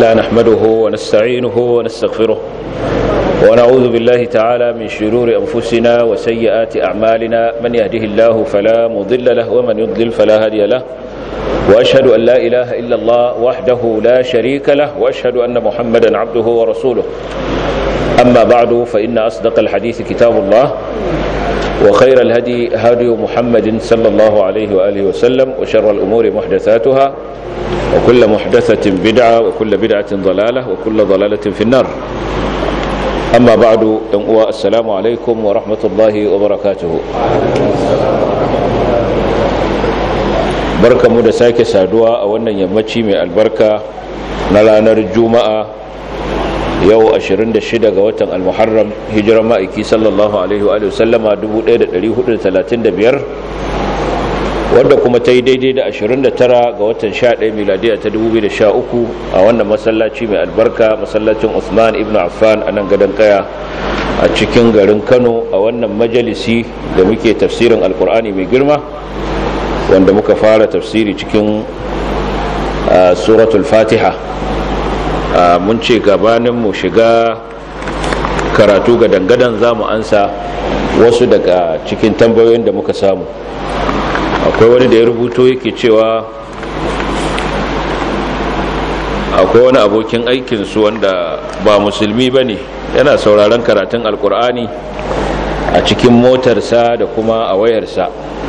تعالى نحمده ونستعينه ونستغفره ونعوذ بالله تعالى من شرور أنفسنا وسيئات أعمالنا من يهده الله فلا مضل له ومن يضلل فلا هادي له وأشهد أن لا إله إلا الله وحده لا شريك له وأشهد أن محمدا عبده ورسوله أما بعد فإن أصدق الحديث كتاب الله وخير الهدي هدي محمد صلى الله عليه وآله وسلم وشر الأمور محدثاتها وكل محدثة بدعة وكل بدعة ضلالة وكل ضلالة في النار أما بعد السلام عليكم ورحمة الله وبركاته barka mu da sake saduwa a wannan yammaci mai albarka na ranar juma'a yau 26 ga watan almuharram hijirar ma'aiki sallallahu alaihi wa sallama 1435 wadda kuma ta yi daidai da 29 ga watan 11 miladiya ta 2013 a wannan masallaci mai albarka masallacin Usman ibn Affan a nan gadon kaya a cikin garin Kano a wannan majalisi da muke tafsirin alkur'ani mai girma wanda muka fara tafsiri cikin suratul fatiha mun ce gabanin mu shiga karatu ga dangadan za mu ansa wasu daga cikin tambayoyin da muka samu akwai wani da ya rubuto yake cewa akwai wani abokin aikinsu wanda ba musulmi ba ne yana sauraron karatun alkur'ani a cikin motarsa da kuma a wayarsa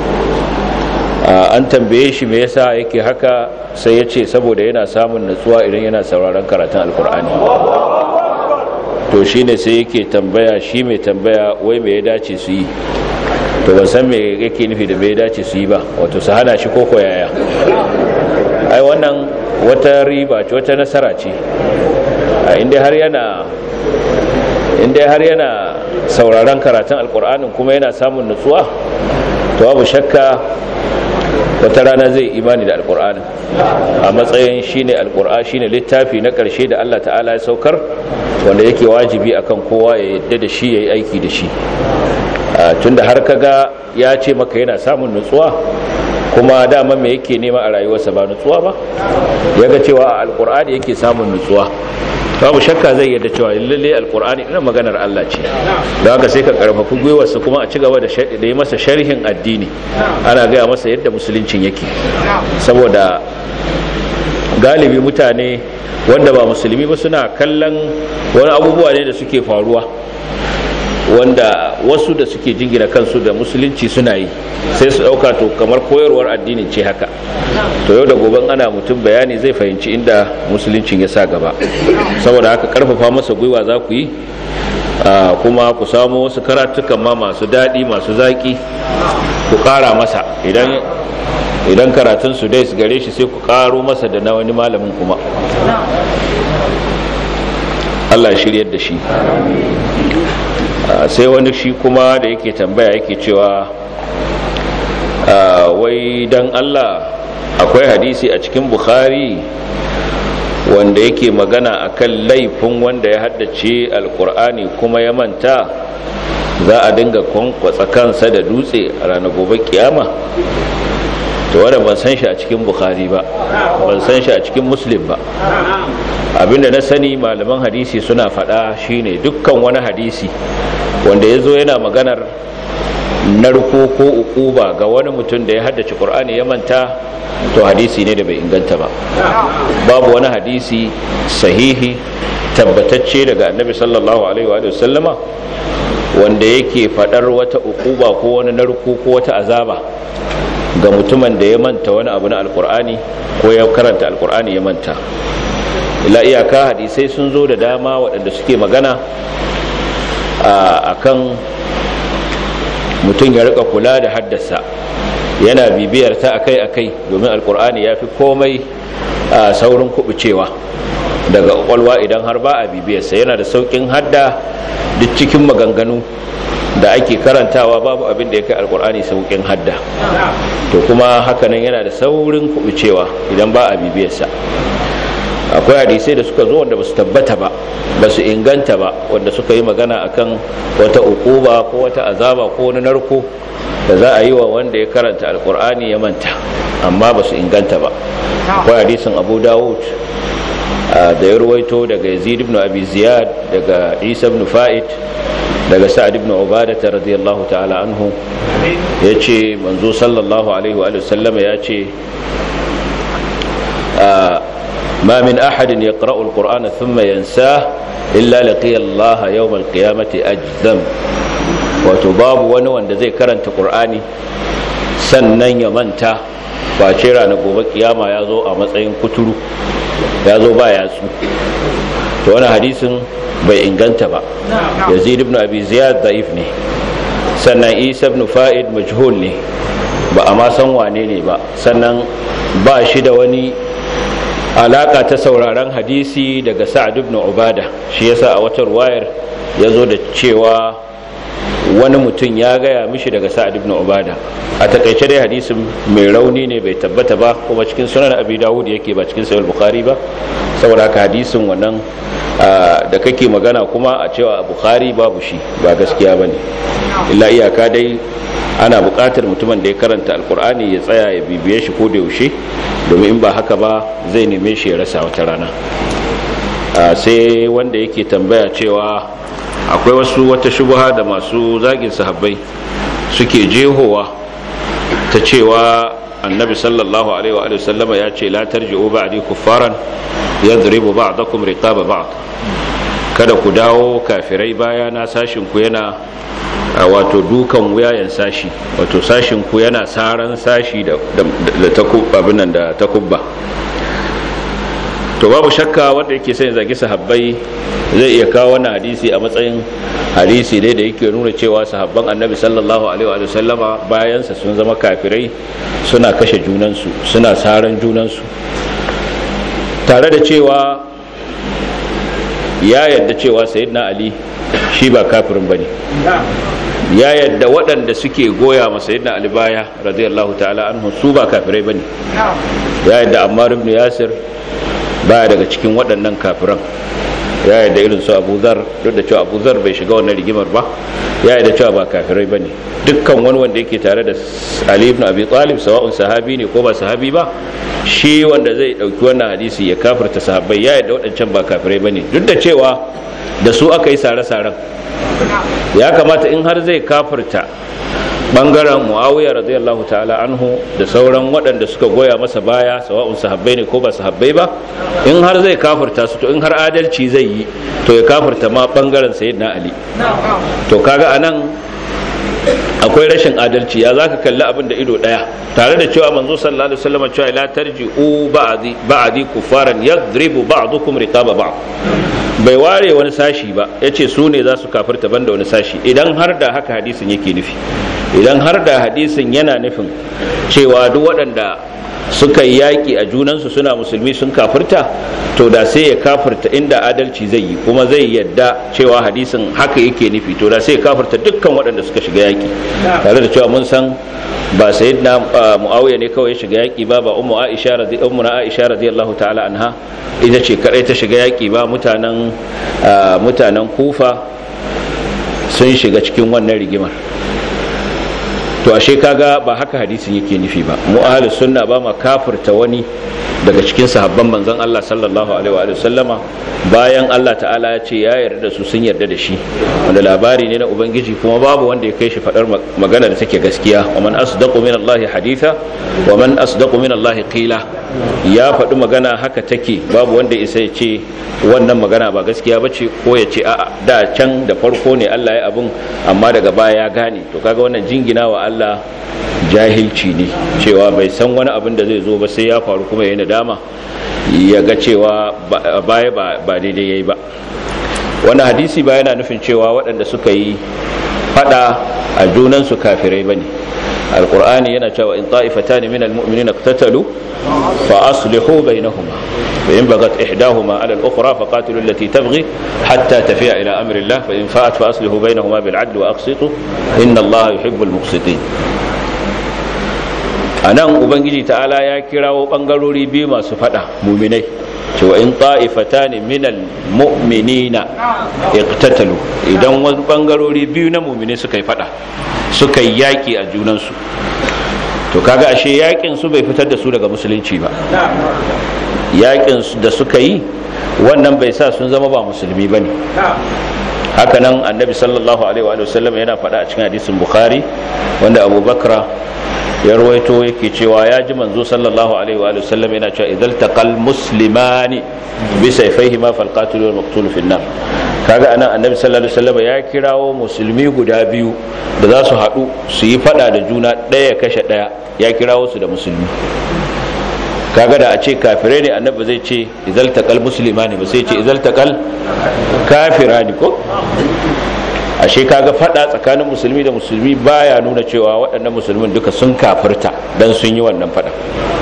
an tambaye shi me yasa yake haka sai ya ce saboda yana samun natsuwa idan yana sauraron karatun alkur'ani to shi ne sai yake tambaya shi mai tambaya wai me ya dace su yi to ban san me yake nufi da me ya dace su yi ba wato su hana shi koko yaya ai wannan wata riba ce wata nasara ce inda har yana inda har yana sauraron karatun alkur'anin kuma yana samun nutsuwa to babu shakka wata rana zai imani da alkur'ani a matsayin shine alkur'ani shine littafi na ƙarshe da Allah ta'ala ya saukar wanda yake wajibi akan kowa ya yadda da shi yayi aiki da shi tunda har kaga ya ce maka yana samun nutsuwa kuma dama me yake nema a rayuwarsa ba nutsuwa ba yaga cewa a alkur'ani yake samun nutsuwa babu shakka zai yadda cewa lalle alkur'ani ina maganar Allah ce da haka sai ka karfafi gwiwarsa kuma a ci gaba da da yi masa sharhin addini ana gaya masa yadda musuluncin yake saboda galibi mutane wanda ba musulmi ba suna kallon wani abubuwa ne da suke faruwa wanda wasu da suke jingina kansu da musulunci suna yi sai su dauka to kamar koyarwar addinin ce haka to yau da goben ana mutum bayani zai fahimci inda musuluncin ya sa gaba saboda haka karfafa masa gwiwa za ku yi kuma ku samu wasu karatukan ma masu daɗi masu zaƙi ku ƙara masa idan idan karatun su dai su gare shi sai ku ƙaro masa da na wani malamin kuma Allah shiryar da shi sai wani shi kuma da yake tambaya yake cewa wai dan Allah akwai hadisi a cikin bukhari wanda yake magana akan laifin wanda ya haddace alkur'ani kuma ya manta za a dinga kwankwatsa kansa da dutse a ranar gobe kiyama to wadda ban san shi a cikin bukhari ba ban san shi a cikin muslim ba abinda na sani malaman hadisi suna faɗa shine dukkan wani hadisi wanda ya zo yana maganar narko ko ukuba ga wani mutum da ya haddace qur'ani ya manta to hadisi ne da bai inganta ba babu wani hadisi sahihi tabbatacce daga annabi sallallahu alaihi wa sallama wanda yake faɗar wata ukuba ko wani narko ko wata azaba ga mutumin da ya manta wani abu na alkur'ani ko ya karanta alkur'ani ya manta ila iyaka hadisai sun zo da dama waɗanda suke magana a kan mutum ya rika kula da haddasa yana bibiyar ta akai-akai domin alkur'ani ya fi komai a saurin kubucewa daga kwakwalwa idan har ba a bibiyarsa yana da saukin hadda duk cikin maganganu da ake karantawa babu abin da ya kai alkur'ani saukin hadda to kuma hakanan yana da saurin kubucewa idan ba a bibiyarsa akwai hadisai da suka zo wanda ba su tabbata ba ba su inganta ba wanda suka yi magana akan wata ukuba ko wata azaba ko wani narko da za a yi wa wanda ya karanta alkur'ani ya manta amma ba su inganta ba akwai hadisin abu dawud da ya ruwaito daga yazid ibn abi ziyad daga isa ibn fa'id daga sa'ad ibn ubadah radiyallahu ta'ala anhu yace manzo sallallahu alaihi wa sallama yace ما من أحد يقرأ القرآن ثم ينساه إلا لقي الله يوم القيامة أجذم وتباب ونوان زي كرنت قرآني sannan ya manta ba ce ranar gobe kiyama ya zo a matsayin kuturu ya zo ba yatsu to wani hadisin bai inganta ba yazid ibn abi ziyad da'if ne sannan isa ibn fa'id majhul ne ba a ma san wane ne ba sannan ba shi da wani alaka ta sauraron hadisi daga sa'ad ibn ubada shi yasa a wata ruwayar ya zo da cewa wani mutum ya gaya mishi daga sa'ad ibn ubada a takaice dai hadisin mai rauni ne bai tabbata ba kuma cikin sunan abi dawud yake ba cikin sahih bukhari ba saboda haka hadisin wannan da kake magana kuma a cewa bukhari babu shi ba gaskiya bane illa iyaka dai ana buƙatar mutumin da ya karanta alkur'ani ya tsaya ya bibiye shi ko da yaushe domin in ba haka ba zai neme shi ya rasa wata rana sai wanda yake tambaya cewa akwai wasu wata shubuha da masu zagin sahabbai suke jehowa ta cewa annabi sallallahu alaihi wa sallama ya ce la tarji'u ba'di kuffaran yadribu ba'dakum riqaba ba'd kada ku dawo kafirai baya na sashin ku yana wato dukan wuyayen sashi wato sashin ku yana saran sashi da abin nan da takubba to babu shakka wanda yake sai zagi sahabbai zai iya kawo wannan hadisi a matsayin hadisi dai da yake nuna cewa sahabban annabi sallallahu alaihi wa sallama bayansa sun zama kafirai suna kashe junansu suna saran junansu tare da cewa ya yadda cewa sayyidina ali shi ba kafirin bane ya yadda waɗanda suke goya masa yadda ali baya radiyallahu ta'ala anhu su ba kafirai bane ya yadda ammar ibn yasir baya daga cikin waɗannan kafiran ya yadda irin su abu zar duk da cewa abu zar bai shiga wannan rigimar ba ya yadda cewa ba kafirai bane dukkan wani wanda yake tare da ali ibn abi talib sawa'un sahabi ne ko ba sahabi ba shi wanda zai dauki wannan hadisi ya kafirta sahabbai ya yadda waɗancan ba kafirai bane duk da cewa da su aka yi sare-saren ya kamata in har zai kafirta bangaren muawiya radiyallahu ta'ala anhu da sauran waɗanda suka goya masa baya sawa'un sahabbai ne ko ba sahabbai ba in har zai kafirta su to in har adalci zai yi to ya kafirta ma bangaren sayyidina ali to kaga anan akwai rashin adalci ya zaka kalli abin da ido daya tare da cewa manzo sallallahu alaihi wasallam cewa la tarji'u ba'di ba'di kufaran yadribu ba'dukum riqaba ba'd bai ware wani sashi ba yace su ne za su kafirta banda wani sashi idan har da haka hadisin yake nufi idan har da hadisin yana nufin cewa duk waɗanda suka yi yaƙi a junansu suna musulmi sun kafirta to da sai ya kafirta inda adalci zai yi kuma zai yadda cewa hadisin haka yake nufi to da sai ya kafirta dukkan waɗanda suka shiga yaƙi tare da cewa mun san ba sayyidina muawiya ne kawai ya shiga yaƙi ba ba ummu aisha radi ummu aisha radiyallahu ta'ala anha ita ce kadai ta shiga yaƙi ba mutanen mutanen kufa sun shiga cikin wannan rigimar to ashe kaga ba haka hadisin yake nufi ba mu ahlus sunna ba ma kafirta wani daga cikin sahabban manzon Allah sallallahu alaihi wa sallama bayan Allah ta'ala ya ce ya yarda da su sun yarda da shi wanda labari ne na ubangiji kuma babu wanda ya kai shi fadar magana da take gaskiya wa man asdaqu min Allah haditha wa man asdaqu min Allah qila ya faɗi magana haka take babu wanda isa ya ce wannan magana ba gaskiya ba ce ko ya ce a'a da can da farko ne Allah ya abun amma daga baya ya gane to kaga wannan jingina wa Allah jahilci ne cewa bai san wani abin da zai zo ba sai ya faru kuma yayin dama ya ga cewa baya ba daidai yayi ba wannan hadisi ba yana nufin cewa waɗanda suka yi fada a junansu kafirai bane alqur'ani yana cewa in ta'ifatan min almu'minina iqtatalu fa aslihu bainahuma فإن بغت إحداهما على الأخرى فقاتلوا التي تبغي حتى تفيء إلى أمر الله فإن فاءت فأصلحوا بينهما بالعدل وأقسطوا إن الله يحب المقسطين anan ubangiji ta'ala ya kirawo bangarori biyu masu fada muminai cewa in ta'ifatan minal mu'minina iqtatalu idan wasu bangarori biyu na muminai suka yi fada suka yi yaki a junansu to kaga ashe yakin su bai fitar da su daga musulunci ba yakin da suka yi wannan bai sa sun zama ba musulmi bane hakanan annabi sallallahu alaihi wa sallam yana faɗa a cikin hadisin bukhari wanda abu bakra ya rawaito yake cewa ya ji manzo sallallahu alaihi wa sallam yana cewa idan taqal muslimani bi sayfaihi ma fal qatil wal maqtul fi nar kaga anan annabi sallallahu alaihi wa sallam ya kirawo musulmi guda biyu da za su haɗu su yi faɗa da juna ɗaya kashe ɗaya ya kirawo su da musulmi kaga da a ce kafirai ne annabi zai ce izal taqal muslimani ba sai ce izal taqal kafirani ko ashe kaga fada tsakanin musulmi da musulmi baya nuna cewa waɗannan musulmin duka sun kafirta dan sun yi wannan fada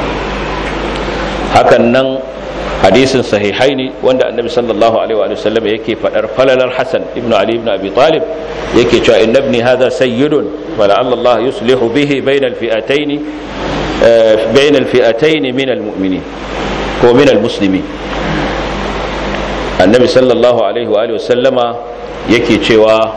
hakan nan hadisin sahihai ne wanda annabi sallallahu alaihi wa sallam yake fadar falalar hasan ibnu ali ibn abi talib yake cewa inna ibni hadha sayyidun wa la'alla allah yuslihu bihi bayna al-fi'atayn bayna al-fi'atayn min al-mu'minin ko min al-muslimin annabi sallallahu alaihi wa sallama yake cewa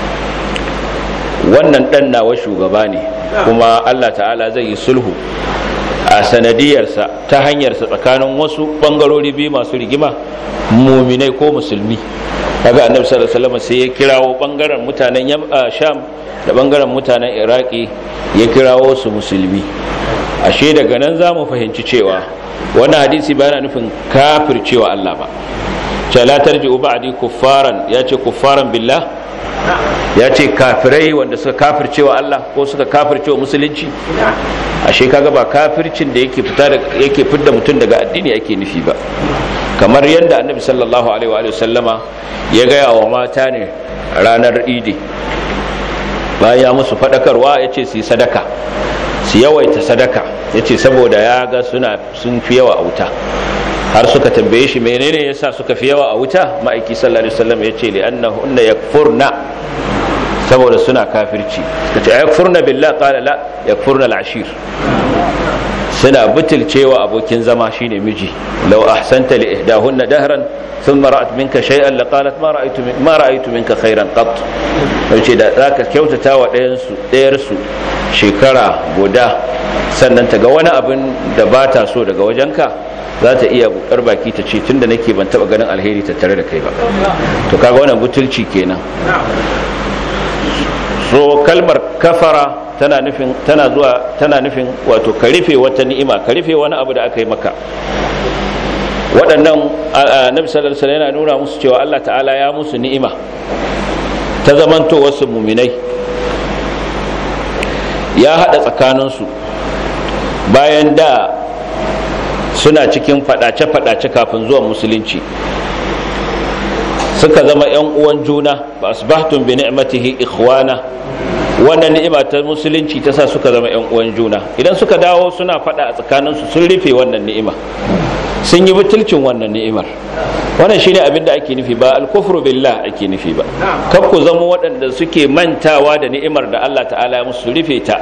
wannan dan nawa shugaba ne kuma Allah ta'ala zai yi sulhu a sanadiyarsa ta hanyarsa tsakanin wasu bangarori biyu masu rigima muminai ko musulmi kaga annabi sallallahu alaihi wasallam sai ya kirawo bangaren mutanen sham da bangaren mutanen iraki ya kirawo su musulmi ashe daga nan za mu fahimci cewa wannan hadisi ba yana nufin kafircewa Allah ba ce la tarji'u ba'di kuffaran ya ce kuffaran billah ya ce kafirai wanda suka kafircewa Allah ko suka kafircewa musulunci ashe kaga ba kafircin da yake fita da yake fidda mutum daga addini ake nufi ba kamar yadda annabi sallallahu alaihi wa sallama ya gaya wa mata ne ranar idi bayan ya musu fadakarwa ya ce su yi sadaka su yawaita sadaka ya ce saboda ya ga suna sun fi yawa a wuta har suka tambaye shi menene yasa suka fi yawa a wuta ma'aiki sallallahu alaihi wasallam ya ce li'annahunna yakfurna saboda suna kafirci suka ce yakfurna billah qala la yakfurna al-ashir suna butulcewa abokin zama shine miji law ahsanta li ihdahunna dahran thumma ra'at minka shay'an la qalat ma ra'aytu ma ra'aytu minka khairan qat yace da zaka kyautata wa ɗayan su ɗayar su shekara guda sannan ta ga wani abin da ba ta so daga wajenka za ta iya bukar baki ta ce tunda nake ban taba ganin alheri tattare da kai ba to kaga wannan butulci kenan so kalmar kafara tana nufin tana zuwa tana nufin wato ka rufe wata ni'ima ka rufe wani abu da aka yi maka waɗannan annabi sallallahu alaihi wasallam yana nuna musu cewa Allah ta'ala ya musu ni'ima ta zamanto wasu muminai ya hada tsakaninsu bayan da suna cikin fadace-fadace kafin zuwan musulunci suka zama 'yan uwan juna ba asbahtum bi ni'matihi ikhwana wannan ni'ima ta musulunci ta sa suka zama 'yan uwan juna idan suka dawo suna fada a tsakaninsu sun rufe wannan ni'ima sun yi butulcin wannan ni'imar wannan shine abin da ake nufi ba alkufru billah ake nufi ba kar ku zama waɗanda suke mantawa da ni'imar da Allah ta'ala ya musu rufe ta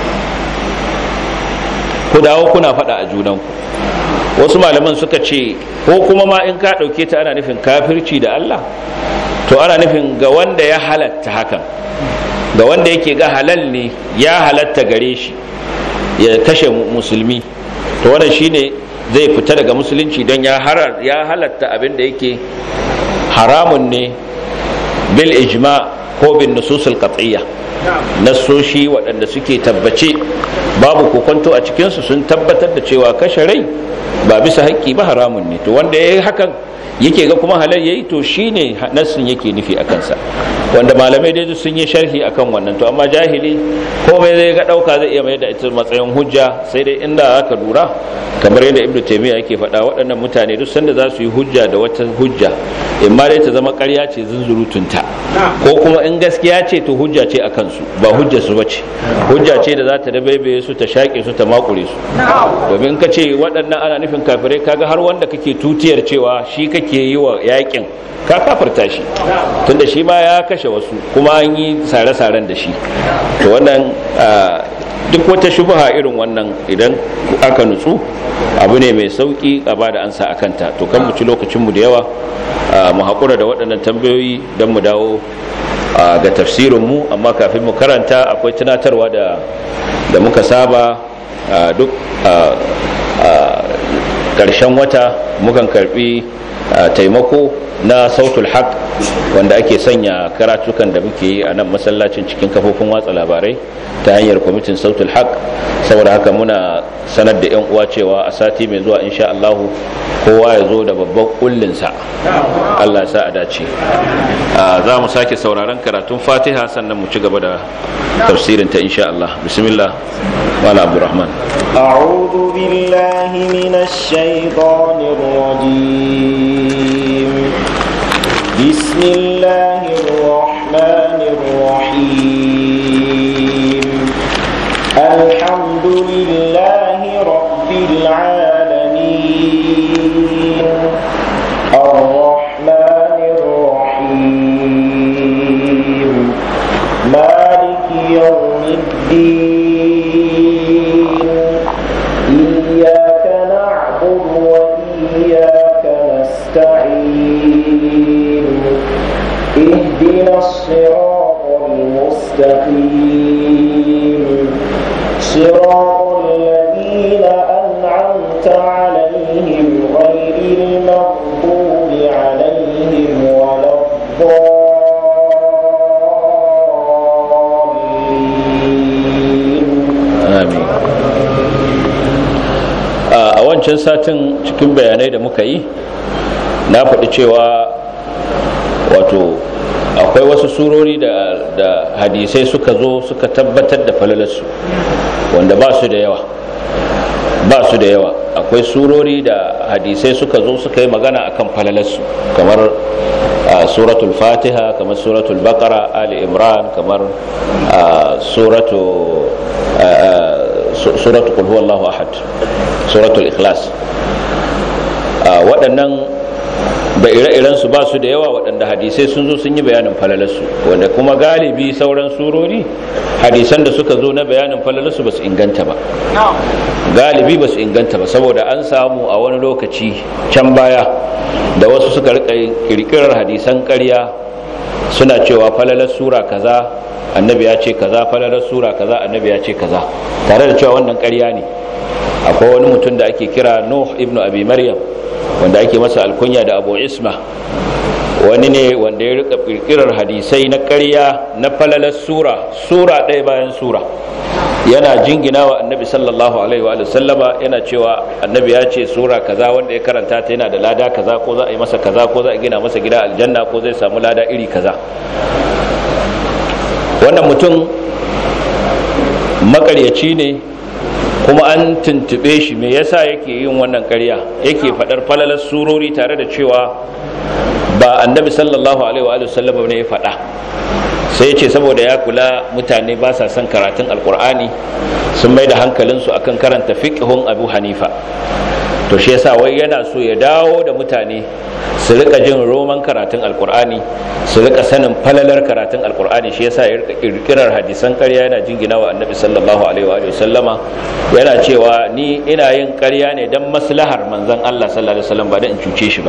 ku dawo kuna fada a junanku wasu malaman suka ce ko kuma ma in ka ɗauke ta ana nufin kafirci da Allah to ana nufin ga wanda ya halatta hakan ga wanda yake ga halal ne ya halatta gare shi ya kashe musulmi to wannan shine zai fita daga musulunci don ya halatta abin da yake haramun ne bil ijma ko bin nususul qat'iyya nasoshi waɗanda suke tabbace babu kokonto a cikinsu sun tabbatar da cewa kashe rai ba bisa haƙƙi ba haramun ne to wanda ya yi hakan yake ga kuma halal yayi to shine nassin yake nufi a kansa wanda malamai dai sun yi sharhi akan wannan to amma jahili komai zai ga dauka zai iya mai da ita matsayin hujja sai dai inda aka lura kamar yadda ibnu taymiya yake faɗa waɗannan mutane duk sanda za su yi hujja da wata hujja in ma dai ta zama ƙarya ce zunzurutunta ko kuma in gaskiya ce to hujja ce a kansu ba hujja su bace hujja ce da za ta dabaibaye su ta shaƙe su ta makure su domin ka ce waɗannan ana nufin kafirai kaga har wanda kake tutiyar cewa shi kake yi wa yakin ka kafarta shi tunda shi ma ya kashe wasu kuma an yi sare-saren da shi to wannan duk wata shubha irin wannan idan aka nutsu abu ne mai sauki a ba da ansa a kanta to kan mu ci lokacinmu da yawa mu haƙura da waɗannan tambayoyi don mu dawo ga tafsirinmu amma kafin mu karanta akwai tunatarwa da muka saba duk ƙarshen wata mukan karbi taimako na sautul haq wanda ake sanya karatukan da muke yi a nan masallacin cikin kafofin watsa labarai ta hanyar kwamitin sautul haq saboda haka muna sanar da yan uwa cewa a sati mai zuwa insha Allah kowa ya zo da babban kullinsa Allah sa a dace za mu sake sauraron karatun fatiha sannan mu ci gaba da tafsirin ta insha Allah bismillah wala abdurrahman أعوذ بالله من الشيطان الرجيم بسم الله الرحمن الرحيم الحمد لله رب العالمين الرحمن الرحيم مالك يوم الدين إياك نعبد وإياك نستعين اهدنا الصراط المستقيم صراط الذين أنعمت عليهم غير المغضوب عليهم ولا الضالين amin a wancan satin cikin bayanai da muka yi na faɗi cewa wato akwai wasu surori da, da hadisai suka zo suka tabbatar da falalarsu wanda ba su da yawa ba su da yawa akwai surori da hadisai suka zo suka yi magana akan falalarsu kamar a suratul fatiha kamar suratul baqara ali imran kamar a suratu suratu qul huwallahu ahad suratul ikhlas waɗannan da ire-iren su ba su da yawa waɗanda hadisai sun zo sun yi bayanin falalarsu wanda kuma galibi sauran surori hadisan da suka zo na bayanin falalarsu ba su inganta ba galibi ba su inganta ba saboda an samu a wani lokaci can baya da wasu suka rika kirkirar hadisan ƙarya suna cewa falalar sura kaza annabi ya ce kaza falalar sura kaza annabi ya ce kaza tare da cewa wannan ƙarya ne akwai wani mutum da ake kira nuh ibnu abi maryam wanda ake masa alkunya da abu isma wani ne wanda ya rika kirkirar hadisai na ƙarya na falalar sura sura ɗaya bayan sura yana jingina wa annabi sallallahu alaihi wa sallama yana cewa annabi ya ce sura kaza wanda ya karanta ta yana da lada kaza ko za a yi masa kaza ko za a gina masa gida aljanna ko zai samu lada iri kaza wannan mutum makaryaci ne kuma an tuntube shi me yasa yake yin wannan ƙarya yake faɗar falalar surori tare da cewa ba annabi sallallahu alaihi wa sallam ne ya faɗa sai ya ce saboda ya kula mutane ba sa son karatun alkur'ani sun mai da hankalinsu akan karanta fiqhun abu hanifa to shi yasa wai yana so ya dawo da mutane su rika jin roman karatun alkur'ani su rika sanin falalar karatun alkur'ani shi yasa ya rika kirkirar hadisan ƙarya yana jingina wa annabi sallallahu alaihi wa sallama yana cewa ni ina yin ƙarya ne dan maslahar manzon Allah sallallahu alaihi wasallam ba dan in cuce shi ba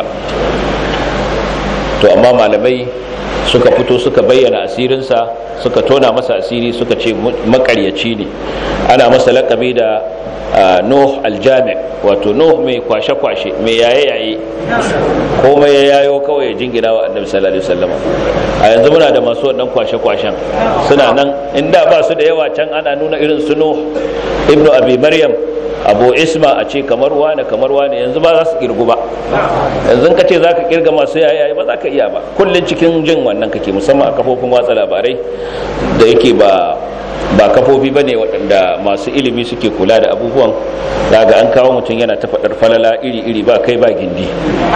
to amma malamai suka fito suka bayyana asirinsa suka tona masa asiri suka ce makaryaci ne ana masa lakabi da nuh aljami wato nuh mai kwashe-kwashe mai yaye-yaye komai ya yayo kawai ya jingina wa annabi sallallahu alaihi wasallam a yanzu muna da masu wannan kwashe-kwashen suna nan inda ba su da yawa can ana nuna irin su nuh ibnu abi maryam abu isma a ce kamar wane kamar wane yanzu ba za su kirgu ba yanzu ka ce za ka kirga masu yayaye ba za ka iya ba kullum cikin jin wannan kake musamman a kafofin watsa labarai da yake ba ba kafofi ba ne waɗanda masu ilimi suke kula da abubuwan daga an kawo mutum yana ta faɗar falala iri-iri ba kai ba gindi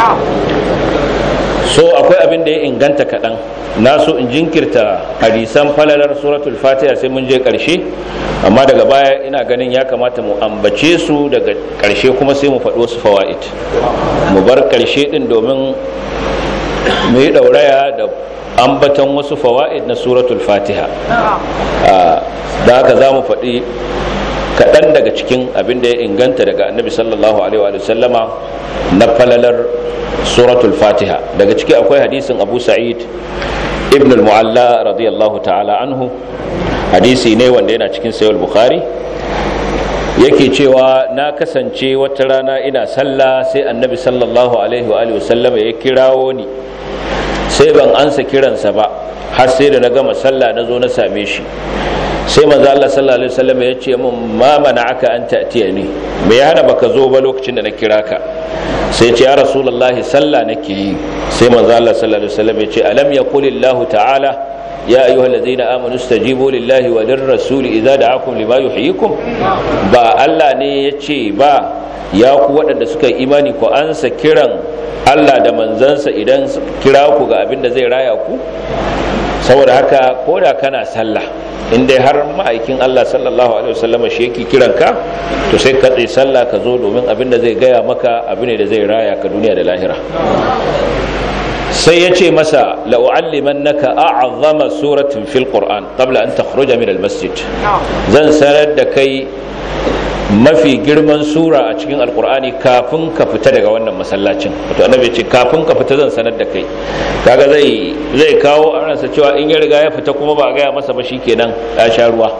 so akwai abin da ya inganta kaɗan na so in jinkirta hadisan falalar suratul fatiha sai mun je ƙarshe amma daga baya ina ganin ya kamata mu ambace su daga ƙarshe kuma sai mu faɗi wasu fawa'id mu bar ƙarshe ɗin domin mu yi ɗauraya da ambatan wasu fawa'id na suratul fatiha da haka za mu faɗi kaɗan daga cikin abin da ya inganta daga annabi sallallahu alaihi wa sallama na falalar suratul fatiha daga ciki akwai hadisin abu sa'id ibn al-mu'alla radiyallahu ta'ala anhu hadisi ne wanda yana cikin sayar bukhari yake cewa na kasance wata rana ina sallah sai annabi sallallahu alaihi wa sallama ya kirawo ni sai ban ansa kiransa ba har sai da na gama sallah na zo na same shi sai manzo Allah sallallahu alaihi wasallam ya ce min ma mana'aka an ta'tiya ni me ya hana baka zo ba lokacin da na kira ka sai ce ya rasulullahi sallah nake yi sai manzo Allah sallallahu alaihi wasallam ya ce alam yaqulillahu ta'ala يا أيها الذين آمنوا استجيبوا لله وللرسول إذا دعاكم لما يحييكم با الله ne yace ba ya ku waɗanda suka yi imani ku ansa kiran Allah da manzansa idan kira ku ga abin da zai raya ku saboda haka ko da kana sallah in dai har ma'aikin Allah sallallahu alaihi wasallam shi yake kiran ka to sai ka tsaye sallah ka zo domin abin da zai gaya maka abin da zai raya ka duniya da lahira sai ya ce masa la'u'alliman naka a'azzama suratin fil qur'an qabla an takhruja min al masjid zan sanar da kai mafi girman sura a cikin alkur'ani kafin ka fita daga wannan masallacin wato annabi ce kafin ka fita zan sanar da kai kaga zai zai kawo a ransa cewa in ya riga ya fita kuma ba a gaya masa ba shikenan ya sha ruwa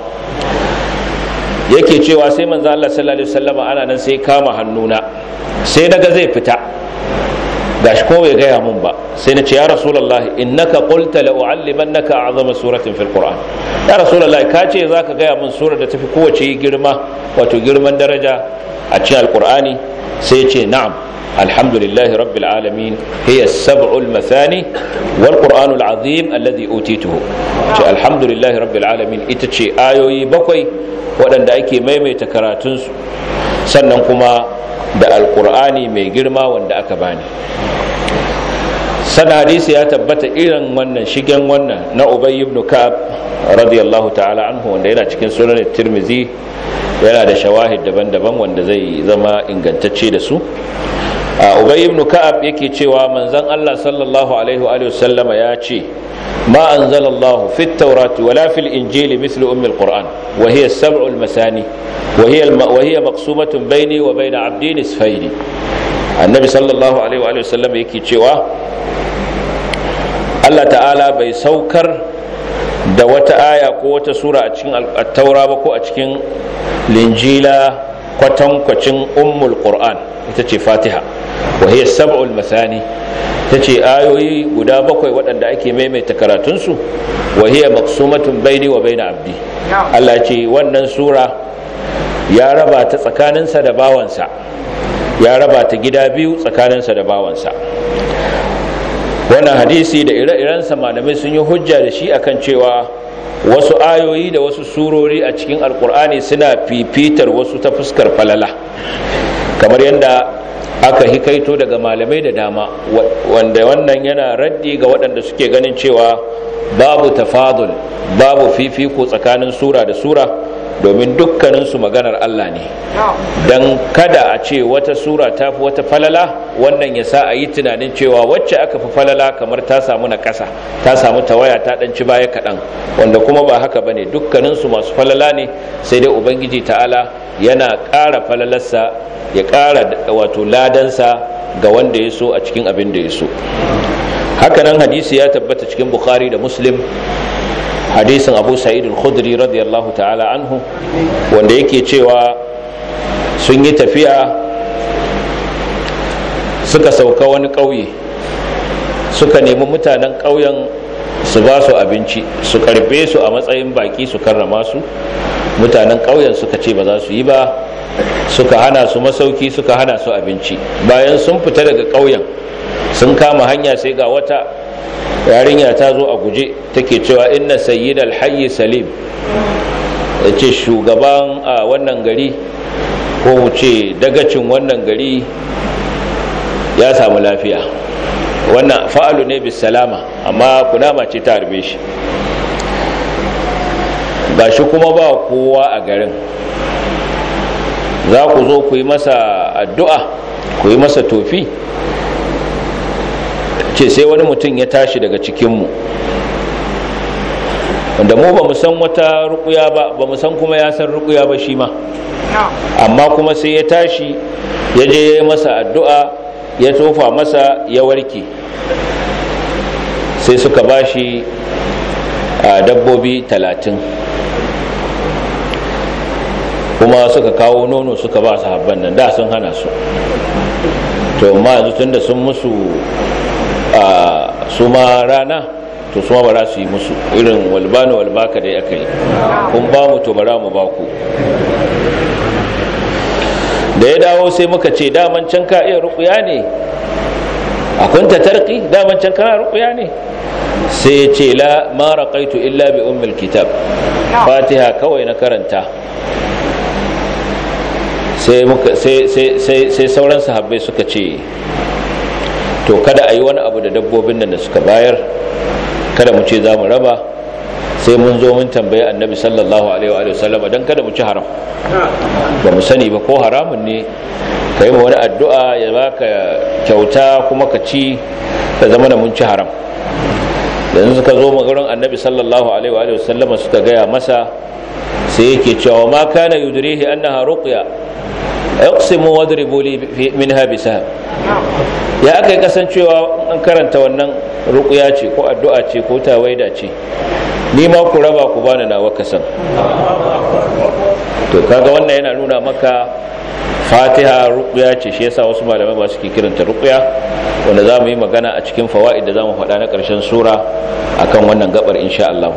yake cewa sai manzo Allah sallallahu alaihi wasallam ana nan sai kama hannuna sai daga zai fita gashi ko bai gaya mun ba sai na ce ya rasulullah innaka qulta la u'allimannaka a'zama suratin fil qur'an ya rasulullah ka ce zaka gaya mun surar da tafi kowace girma wato girman daraja a cikin alqur'ani sai ya ce na'am alhamdulillahi rabbil alamin hiya as-sab'ul mathani wal qur'anul azim alladhi utituhu ce alhamdulillahi rabbil alamin ita ce ayoyi bakwai waɗanda ake maimaita karatunsu sannan kuma da alkur'ani mai girma wanda aka bani sana hadisi ya tabbata irin wannan shigen wannan na ubay ibn ka'ab radiyallahu ta'ala anhu wanda yana cikin sunan tirmizi yana da shawahid daban-daban wanda zai zama ingantacce da su ubay ibn ka'ab yake cewa manzon Allah sallallahu alaihi wa alihi wasallama ya ce ما أنزل الله في التوراة ولا في الإنجيل مثل أم القرآن وهي السبع المثاني وهي الم... وهي مقسومة بيني وبين عبدي نصفين النبي صلى الله عليه وآله وسلم يكي تشوا الله تعالى بي سوكر da wata aya ko wata sura a cikin taura ba ko a cikin linjila kwatankwacin ummul qur'an ita ce fatiha wa hiya sab'ul masani ta ce ayoyi guda bakwai waɗanda ake maimaita karatunsu wa hiya maqsumatun baini wa baina abdi Allah ce wannan sura ya raba ta tsakaninsa da bawansa ya raba ta gida biyu tsakaninsa da bawansa wannan hadisi da ire-irensa malamai sun yi hujja da shi akan cewa wasu ayoyi da wasu surori a cikin alkur'ani suna fifitar wasu ta fuskar falala kamar yadda aka hikaito daga malamai da dama wanda wannan yana raddi ga waɗanda suke ganin cewa babu tafadul babu fifiko tsakanin sura da sura domin dukkaninsu maganar Allah ne don kada a ce wata sura ta fi wata falala wannan ya sa a yi tunanin cewa wacce aka fi falala kamar ta samu na ƙasa ta samu tawaya ta ɗanci baya kaɗan wanda kuma ba haka ba ne dukkaninsu masu falala ne sai dai ubangiji ta'ala yana ƙara falalarsa ya ƙara wato ladansa ga wanda ya so a cikin abin da ya so hakanan hadisi ya tabbata cikin bukhari da muslim hadisin abu sa'id al-khudri radiyallahu ta'ala anhu wanda yake cewa sun yi tafiya suka sauka wani ƙauye suka nemi mutanen ƙauyen su ba su abinci su karbe su a matsayin baki su karrama su mutanen ƙauyen suka ce ba za su yi ba suka hana su masauki suka hana su abinci bayan sun fita daga ƙauyen sun kama hanya sai ga wata yarinya ta zo a guje take cewa inna sayyid alhayy salim ya ce shugaban a wannan gari ko mu ce dagacin wannan gari ya samu lafiya wannan fa'alu ne bis salama amma kunama ce ta harbe shi ba shi kuma ba kowa a garin za ku zo ku yi masa addu'a ku yi masa tofi ce sai wani mutum ya tashi daga cikinmu wanda mu ba mu san wata rukuya ba ba mu san kuma ya san rukuya ba shi ma amma kuma sai ya tashi ya je ya masa addu'a ya tofa masa ya warke sai suka bashi a dabbobi talatin kuma suka kawo nono suka ba sahabban nan da sun hana su to amma yanzu tunda sun musu a su ma rana to su ma ba za su yi musu irin walbani walbaka da aka yi kun ba mu to bara mu ba ku da ya dawo sai muka ce daman can ka iya rukuya ne a kunta tarki daman can kana rukuya ne sai ya ce la ma raqaitu illa bi ummil kitab fatiha kawai na karanta sai muka sai sai sai sai sauran sahabbai suka ce to kada a yi wani abu da dabbobin nan da suka bayar kada mu ce za mu raba sai mun zo mun tambayi annabi sallallahu alaihi wa sallam dan kada mu ci haram ba mu sani ba ko haramun ne ka yi wani addu'a ya baka kyauta kuma ka ci da zama da mun ci haram yanzu suka zo magarin annabi sallallahu alaihi wa sallam suka gaya masa sai yake cewa ma kana yudrihi annaha ruqya aqsimu wadribu li minha bisahab ya aka yi kasancewa an karanta wannan ruqya ce ko addu'a ce ko tawaida ce ni ma ku raba ku bani nawa kasan to kaga wannan yana nuna maka fatiha ruqya ce shi yasa wasu malamai ba suke kiranta ruqya wanda za mu yi magana a cikin fawaid da za mu faɗa na ƙarshen sura akan wannan gabar insha Allah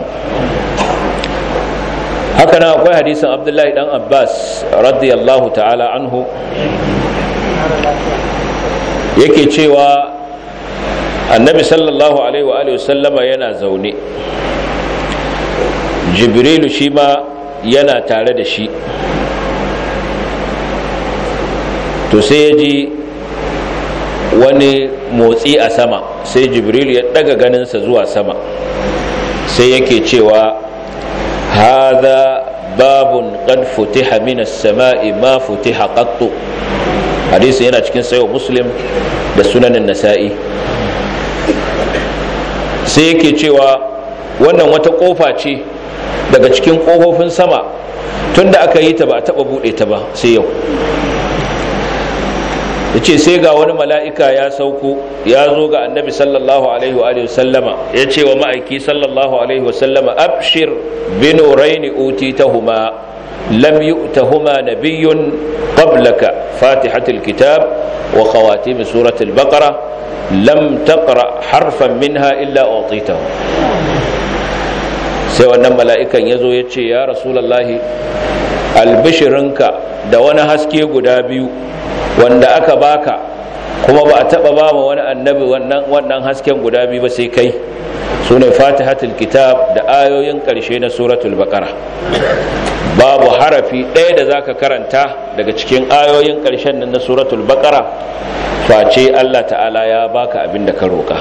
haka nan akwai hadisin abdullahi dan abbas radiyallahu ta'ala anhu yake cewa annabi sallallahu alaihi wa alihi sallama yana zaune jibrilu shi ma yana tare da shi to sai ya ji wani motsi a sama sai jibrilu ya daga ganinsa zuwa sama sai yake cewa هذا باب قد فتح من السماء ما فتح قط حديث yana cikin sayo muslim da sunanin nasa'i sai yake cewa wannan wata kofa ce daga cikin kofofin sama tunda aka yi ta ba a taba bude ta ba sai yau yace sai ga wani mala'ika ya sauko ya zo ga annabi sallallahu alaihi wa alihi sallama ya ce wa ma'aiki sallallahu alaihi wa sallama abshir bi nuraini utitahuma lam yu'tahuma nabiyyun qablaka fatihatul kitab wa khawatim suratul baqara lam taqra harfan minha illa utitahu sai wannan mala'ikan ya zo ya ce ya rasulallahi albishirinka da wani haske guda biyu wanda aka baka kuma ba a taba ba ma wani annabi wannan wannan hasken guda biyu ba sai kai sune fatihatul kitab da ayoyin karshe na suratul baqara babu harafi ɗaya da zaka karanta daga cikin ayoyin karshen nan na suratul baqara face Allah ta'ala ya baka abin da ka roka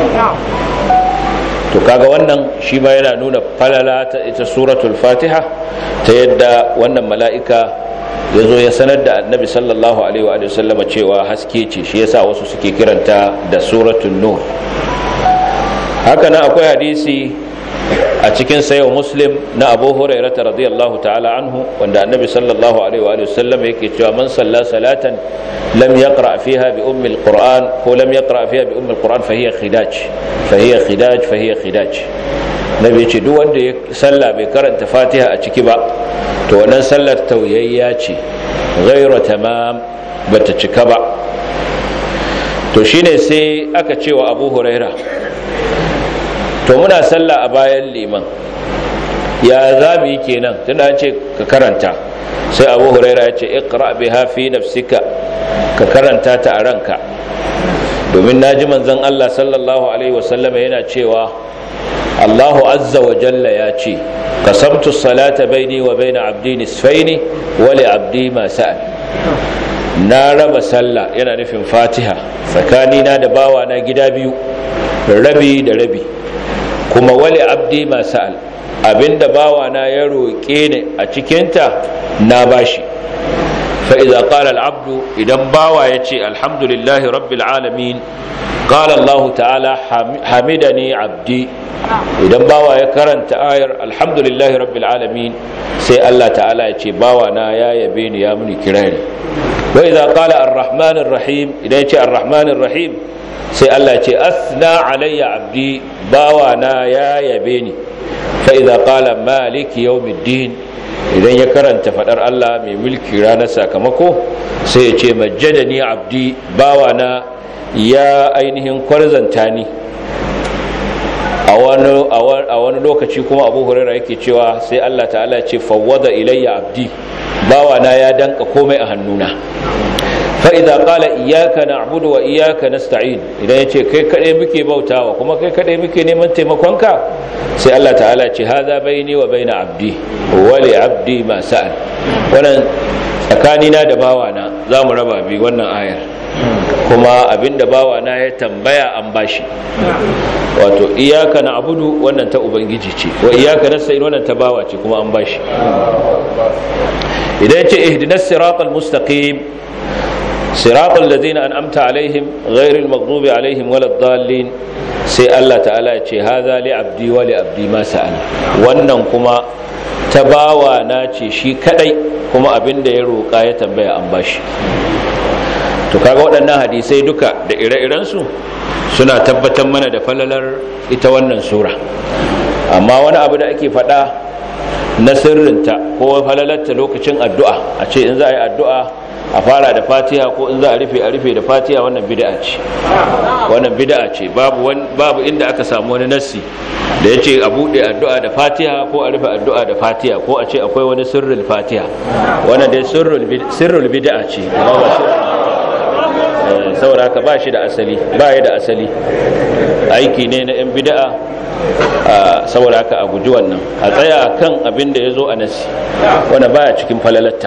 to kaga wannan shi ma yana nuna falala ta ita suratul fatiha ta yadda wannan mala'ika ya zo ya sanar da annabi sallallahu alaihi wa sallama cewa haske ce shi yasa wasu suke kiranta da suratul nur haka nan akwai hadisi a cikin sayo muslim na abu hurairata radiyallahu ta'ala anhu wanda annabi sallallahu alaihi wa sallam yake cewa man salla salatan lam yaqra fiha bi ummi alquran ko lam yaqra fiha bi ummi alquran fa hiya khidaj fa hiya khidaj fa hiya khidaj nabi ce duk wanda ya salla bai karanta fatiha a ciki ba to wannan sallar tauyayya ce ghayra tamam bata cika ba to shine sai aka cewa abu huraira to muna sallah a bayan liman ya za mu yi kenan tunda an ce ka karanta sai abu huraira ya ce iqra biha fi nafsika ka karanta ta a ranka domin naji manzon Allah sallallahu alaihi wasallama yana cewa Allahu azza wa jalla ya ce qasamtu salata baini wa baina abdi nisfaini wa li abdi ma sa'al na raba sallah yana nufin fatiha tsakanina da bawa na gida biyu rabi da rabi kuma wali abdi masal abinda bawana ya roƙe ni a cikinta na bashi fa idza qala al abdu idan bawa yace alhamdulillahi rabbil alamin qala allah ta'ala hamidani abdi idan bawa ya karanta ayar alhamdulillahi rabbil alamin sai allah ta'ala yace bawana ya yabe ni ya muni kirari wa idza qala arrahmanir rahim idan yace arrahmanir rahim sai Allah ce asna alayya abdi bawa na ya yabe ni fa idza qala maliki yawmiddin idan ya karanta fadar Allah mai mulki ranar sakamako sai ya ce majjadani abdi bawana ya ainihin kwarzanta ni a wani lokaci kuma abu hurera yake cewa sai Allah ta'ala ce fawwada ilayya abdi bawana ya danka komai a hannuna fa'iza ƙala iyaka na abudu wa iyaka na sta'in idan ya ce kai kaɗai muke bautawa kuma kai kaɗai muke neman taimakonka sai Allah ta'ala ce haza bai ne wa bai na abdi wale abdi masu an wannan tsakanina da bawana za mu raba bi wannan ayar kuma abinda bawana ya tambaya an bashi wato iyaka na abudu wannan ta ubangiji ce wa iyaka na sta'in wannan ta bawa ce kuma an bashi idan ya ce ihdinas siratal mustaqim صراط الذين أنعمت عليهم غير المغضوب عليهم ولا الضالين sai Allah ta'ala ya ce haza li abdi wa li abdi ma sa'al wannan kuma ta bawa na ce shi kadai kuma abin da ya roƙa ya tambaya an bashi to kaga waɗannan hadisai duka da ire-iren su suna tabbatar mana da falalar ita wannan sura amma wani abu da ake faɗa na sirrinta ko falalarta lokacin addu'a a ce in za a yi addu'a a fara da fatiha ko in za a rufe a rufe da fatiha wannan bid'a ce wannan bid'a ce babu babu inda aka samu wani nassi da yace a bude addu'a da fatiha ko a rufe addu'a da fatiha ko a ce akwai wani sirrul fatiha wannan dai sirrul sirrul bid'a ce amma ba saboda haka ba shi da asali ba ya da asali aiki ne na yan bid'a saboda haka a guji wannan a tsaya kan abin da ya zo a nasi wanda baya cikin falalatta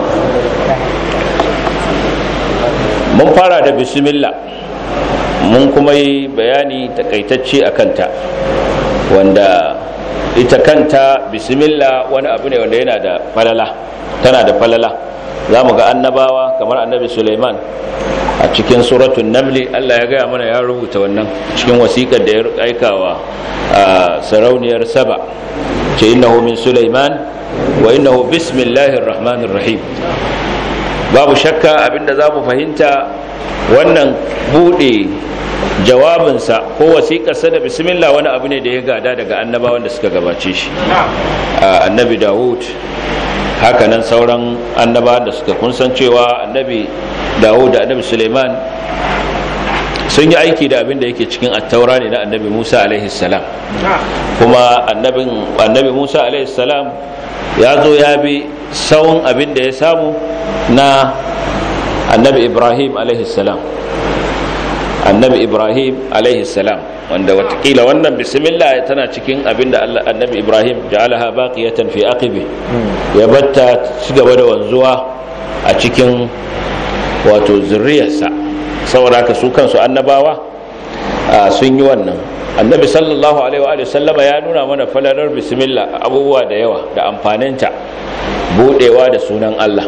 mun fara da bismillah mun kuma yi bayani takaitacce a kanta wanda ita kanta bismillah wani abu ne wanda yana da falala tana da falala za mu ga annabawa kamar annabi suleiman a cikin suratun namli allah ya gaya mana ya rubuta wannan cikin wasikar da ya aikawa a sarauniyar saba ce innahu min suleiman wa innahu bismillahir rahmanir rahim babu shakka abinda za mu fahimta wannan bude jawabinsa ko wasiƙarsa da bismillah wani abu ne da ya gada daga annabawan da suka gabace shi annabi dawud hakanan sauran annabawan da suka kun san cewa annabi dawud da annabi suleiman sun yi aiki da abin da yake cikin attaura ne na annabi musa alaihi salam kuma annabi musa alaihi salam ya zo ya bi sawun abin da ya samu na annabi ibrahim salam annabi ibrahim salam wanda watakila wannan bismillah tana cikin abin da annabi ibrahim ja'alaha baqiyatan fi aqibi ya batta ci gaba da wanzuwa a cikin wato zurriyarsa saboda haka su kansu annabawa sun yi wannan annabi sallallahu alaihi wa sallama ya nuna mana falalar bismillah abubuwa da yawa da amfaninta budewa da sunan Allah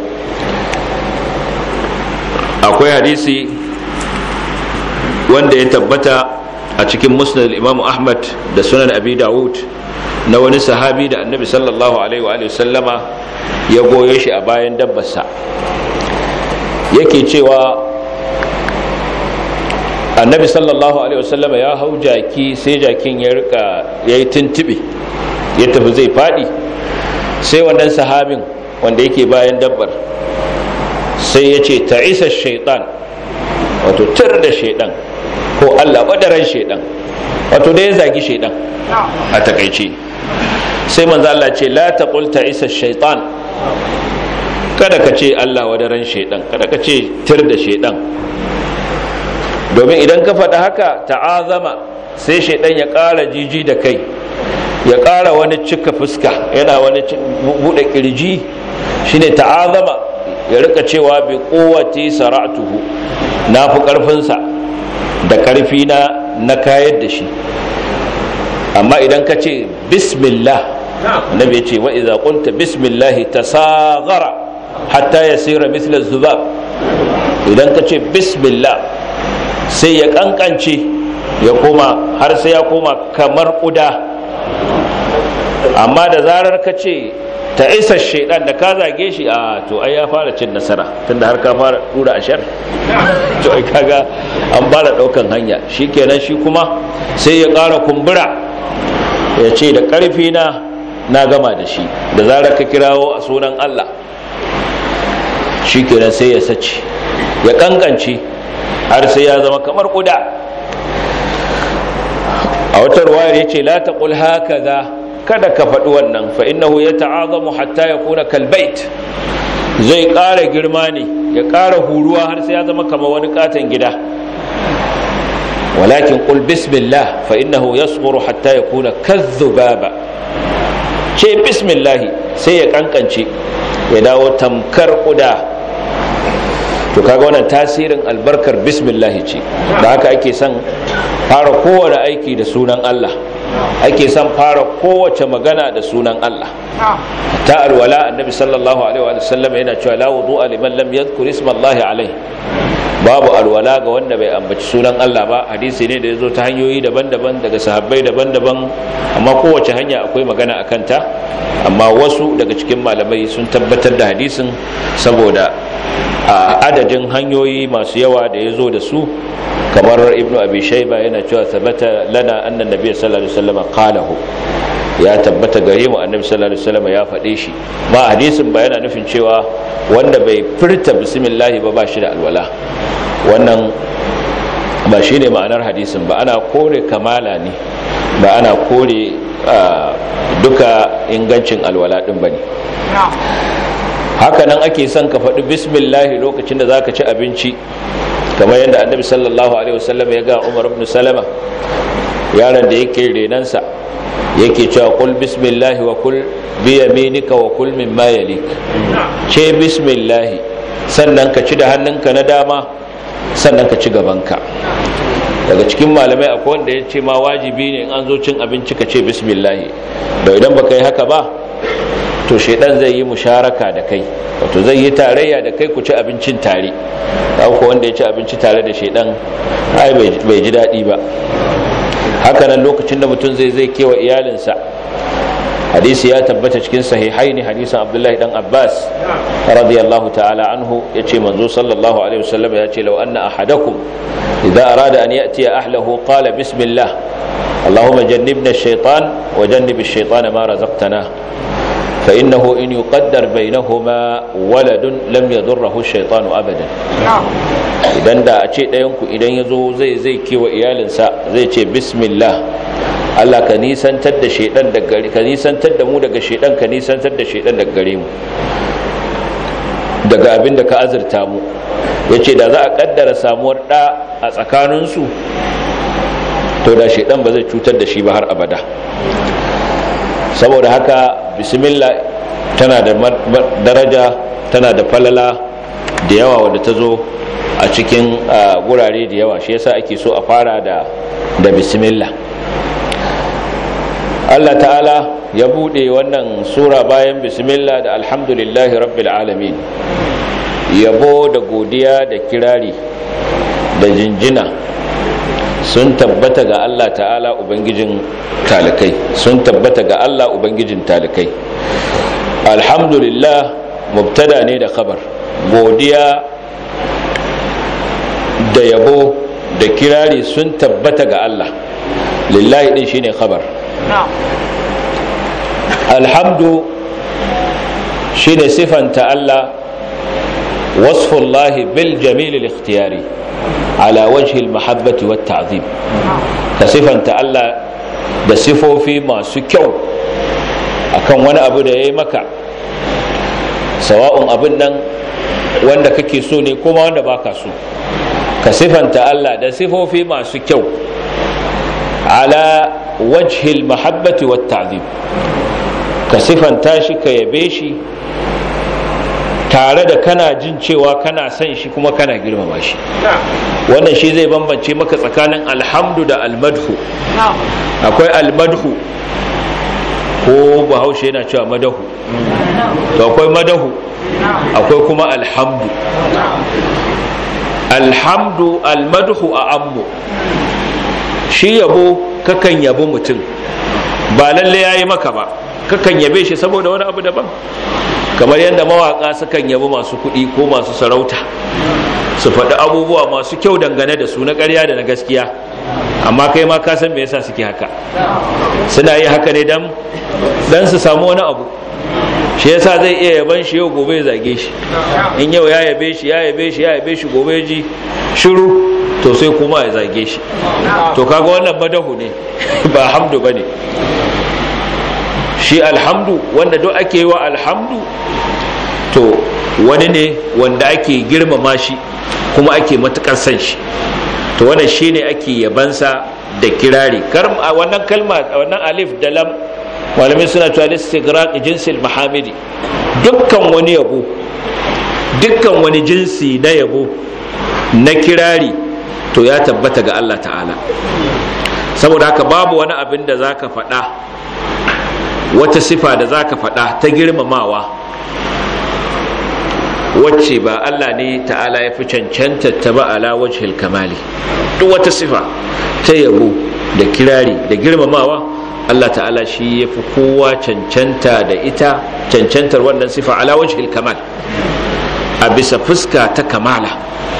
akwai hadisi wanda ya tabbata a cikin musnad imam ahmad da sunan abi dawud na wani sahabi da annabi sallallahu alaihi wa sallama ya goyo shi a bayan dabbarsa yake cewa annabi sallallahu alaihi wasallam ya hau jaki sai jakin ya rika ya yi tuntuɓe ya tafi zai faɗi sai wannan sahabin wanda yake bayan dabbar sai ya ce ta isa shaitan wato tar da shaitan ko allah ɓadaran shaitan wato da ya zagi shaitan a takaice sai manzo Allah ce la taqul ta isa shaitan kada ka ce allah wadaran shaitan kada ka ce tir da shaitan domin idan ka faɗa haka ta'azama sai shaidan ya ƙara jiji da kai ya ƙara wani cika fuska yana wani buɗe ƙirji shine ta'azama ya rika cewa bi kowace sara'tuhu na fi ƙarfinsa da ƙarfi na na kayar da shi amma idan ka ce bismillah annabi ya ce wa idza qulta bismillah tasaghara hatta yasira mithla zubab idan ka ce bismillah sai ya kankance ya koma har sai ya koma kamar kuda amma da zarar ka ce ta isa shaidan da ka zage shi a to ai ya fara cin nasara tunda har ka fara dura ashar to ai kaga an fara daukan hanya shikenan shi kuma sai ya ƙara kumbura ya ce da ƙarfi na na gama da shi da zarar ka kirawo a sunan Allah shi kenan sai ya sace ya kankance har sai ya zama kamar kuda a wata ruwayar ya ce la taqul hakaza kada ka faɗi wannan fa innahu yata'azamu hatta yakuna kalbait zai ƙara girma ne ya ƙara huruwa har sai ya zama kamar wani katon gida walakin qul bismillah fa innahu yasghuru hatta yakuna kadhubaba ce bismillah sai ya kankance ya dawo tamkar kuda to kaga wannan tasirin albarkar bismillah ce da haka ake son fara kowane aiki da sunan Allah ake son fara kowace magana da sunan Allah ta alwala annabi sallallahu alaihi wa sallam yana cewa la wudu'a liman lam yadhkur isma Allah alaihi babu alwala ga wanda bai ambaci sunan Allah ba hadisi ne da yazo ta hanyoyi daban-daban daga sahabbai daban-daban amma kowace hanya akwai magana akan ta amma wasu daga cikin malamai sun tabbatar da hadisin saboda adadin hanyoyi masu yawa da yazo da su kamar ibnu abi shayba yana cewa sabata lana anna nabiy sallallahu alaihi wasallam qalahu ya tabbata gare mu annabi sallallahu alaihi wasallam ya faɗe shi ba hadisin ba yana nufin cewa wanda bai furta bismillah ba ba shi da alwala wannan ba shi ne ma'anar hadisin ba ana kore kamala ne ba ana kore duka ingancin alwala din bane haka nan ake son ka faɗi bismillah lokacin da zaka ci abinci kamar yadda annabi sallallahu alaihi wasallam ya ga umar ibn salama yaron da yake renansa yake cewa kul bismillah wa kul bi yaminika wa kul mimma yalik ce bismillah sannan ka ci da hannunka na dama sannan ka ci gabanka daga cikin malamai akwai wanda ya ce ma wajibi ne in an zo cin abinci ka ce bismillah da idan baka yi haka ba to shaidan zai yi musharaka da kai wato zai yi tarayya da kai ku ci abincin tare ko wanda ya ci abinci tare da shaidan ai bai ji daɗi ba hakanan lokacin da mutum zai zai kewa iyalinsa hadisi ya tabbata cikin sahihaini hadisin abdullahi dan abbas radiyallahu ta'ala anhu ya ce manzo sallallahu alaihi wasallam ya ce law anna ahadakum idza arada an ya'ti ahlahu qala bismillah اللهم جنبنا الشيطان وجنب الشيطان ما رزقتنا فإنه إن يقدر بينهما ولد لم يضره الشيطان أبدا idan da a ce ɗayanku idan ya zo zai zai kewa iyalinsa zai ce bismillah Allah ka nisantar da shaidan da gare ka nisantar da mu daga shaidan ka nisantar da shaidan daga gare mu daga abin da ka azurta mu yace da za a kaddara samuwar ɗa a tsakaninsu to da shaidan ba zai cutar da shi ba har abada saboda haka bismillah tana da daraja tana da falala da yawa wadda ta zo a cikin gurare da yawa shi yasa ake so a fara da da bismillah Allah ta'ala ya bude wannan sura bayan bismillah da alhamdulillahi rabbil alamin yabo da godiya da kirari da jinjina sun tabbata ga Allah ta'ala ubangijin talikai sun tabbata ga Allah ubangijin talikai alhamdulillah mubtada ne da khabar godiya da yabo da kirari sun tabbata ga Allah lillahi din shine khabar alhamdu shine sifanta Allah wasfullahi bil jamil al-ikhtiyari ala wajhi al-mahabbati wat ta'zim ka sifanta Allah da sifofi masu kyau akan wani abu da yayi maka sawa'un abin nan wanda kake so ne kuma wanda baka so ka sifanta Allah da sifofi masu kyau ala wajhi al-mahabbati wat ta'zim ka sifanta shi ka yabe shi tare da kana jin cewa kana son shi kuma kana girmama shi wannan shi zai bambance maka tsakanin alhamdu da almadhu akwai almadhu ko bahaushe yana cewa madahu to akwai madahu akwai kuma alhamdu alhamdu almadhu a ammu shi yabo kakan yabo mutum ba lalle yayi maka ba kakan yabe shi saboda wani abu daban kamar yadda mawaka sukan yabi masu kuɗi ko masu sarauta su faɗi abubuwa masu kyau dangane da su na ƙarya da na gaskiya amma kai ma ka san me yasa suke haka suna yi haka ne dan dan su samu wani abu shi yasa zai iya yaban shi yau gobe ya zage shi in yau ya yabe shi ya yabe shi ya yabe shi gobe ya ji shiru to sai kuma ya zage shi to kaga wannan madahu ne ba hamdu bane shi alhamdu wanda duk ake yi wa alhamdu to wani ne wanda ake girmama shi kuma ake matukar san shi to wannan shine ake yabansa da kirari wannan kalma wannan alif da lam malamai suna cewa istighraq jinsil mahamidi dukkan wani yabo dukkan wani jinsi na yabo na kirari to ya tabbata ga Allah ta'ala saboda haka babu wani abin da zaka faɗa wata sifa da zaka faɗa ta girmamawa wacce ba Allah ne ta'ala ya fi cancanta ta ba ala wajhil kamali duk wata sifa ta yabo da kirari da girmamawa Allah ta'ala shi ya fi kowa cancanta da ita cancantar wannan sifa ala wajhil kamal a bisa fuska ta kamala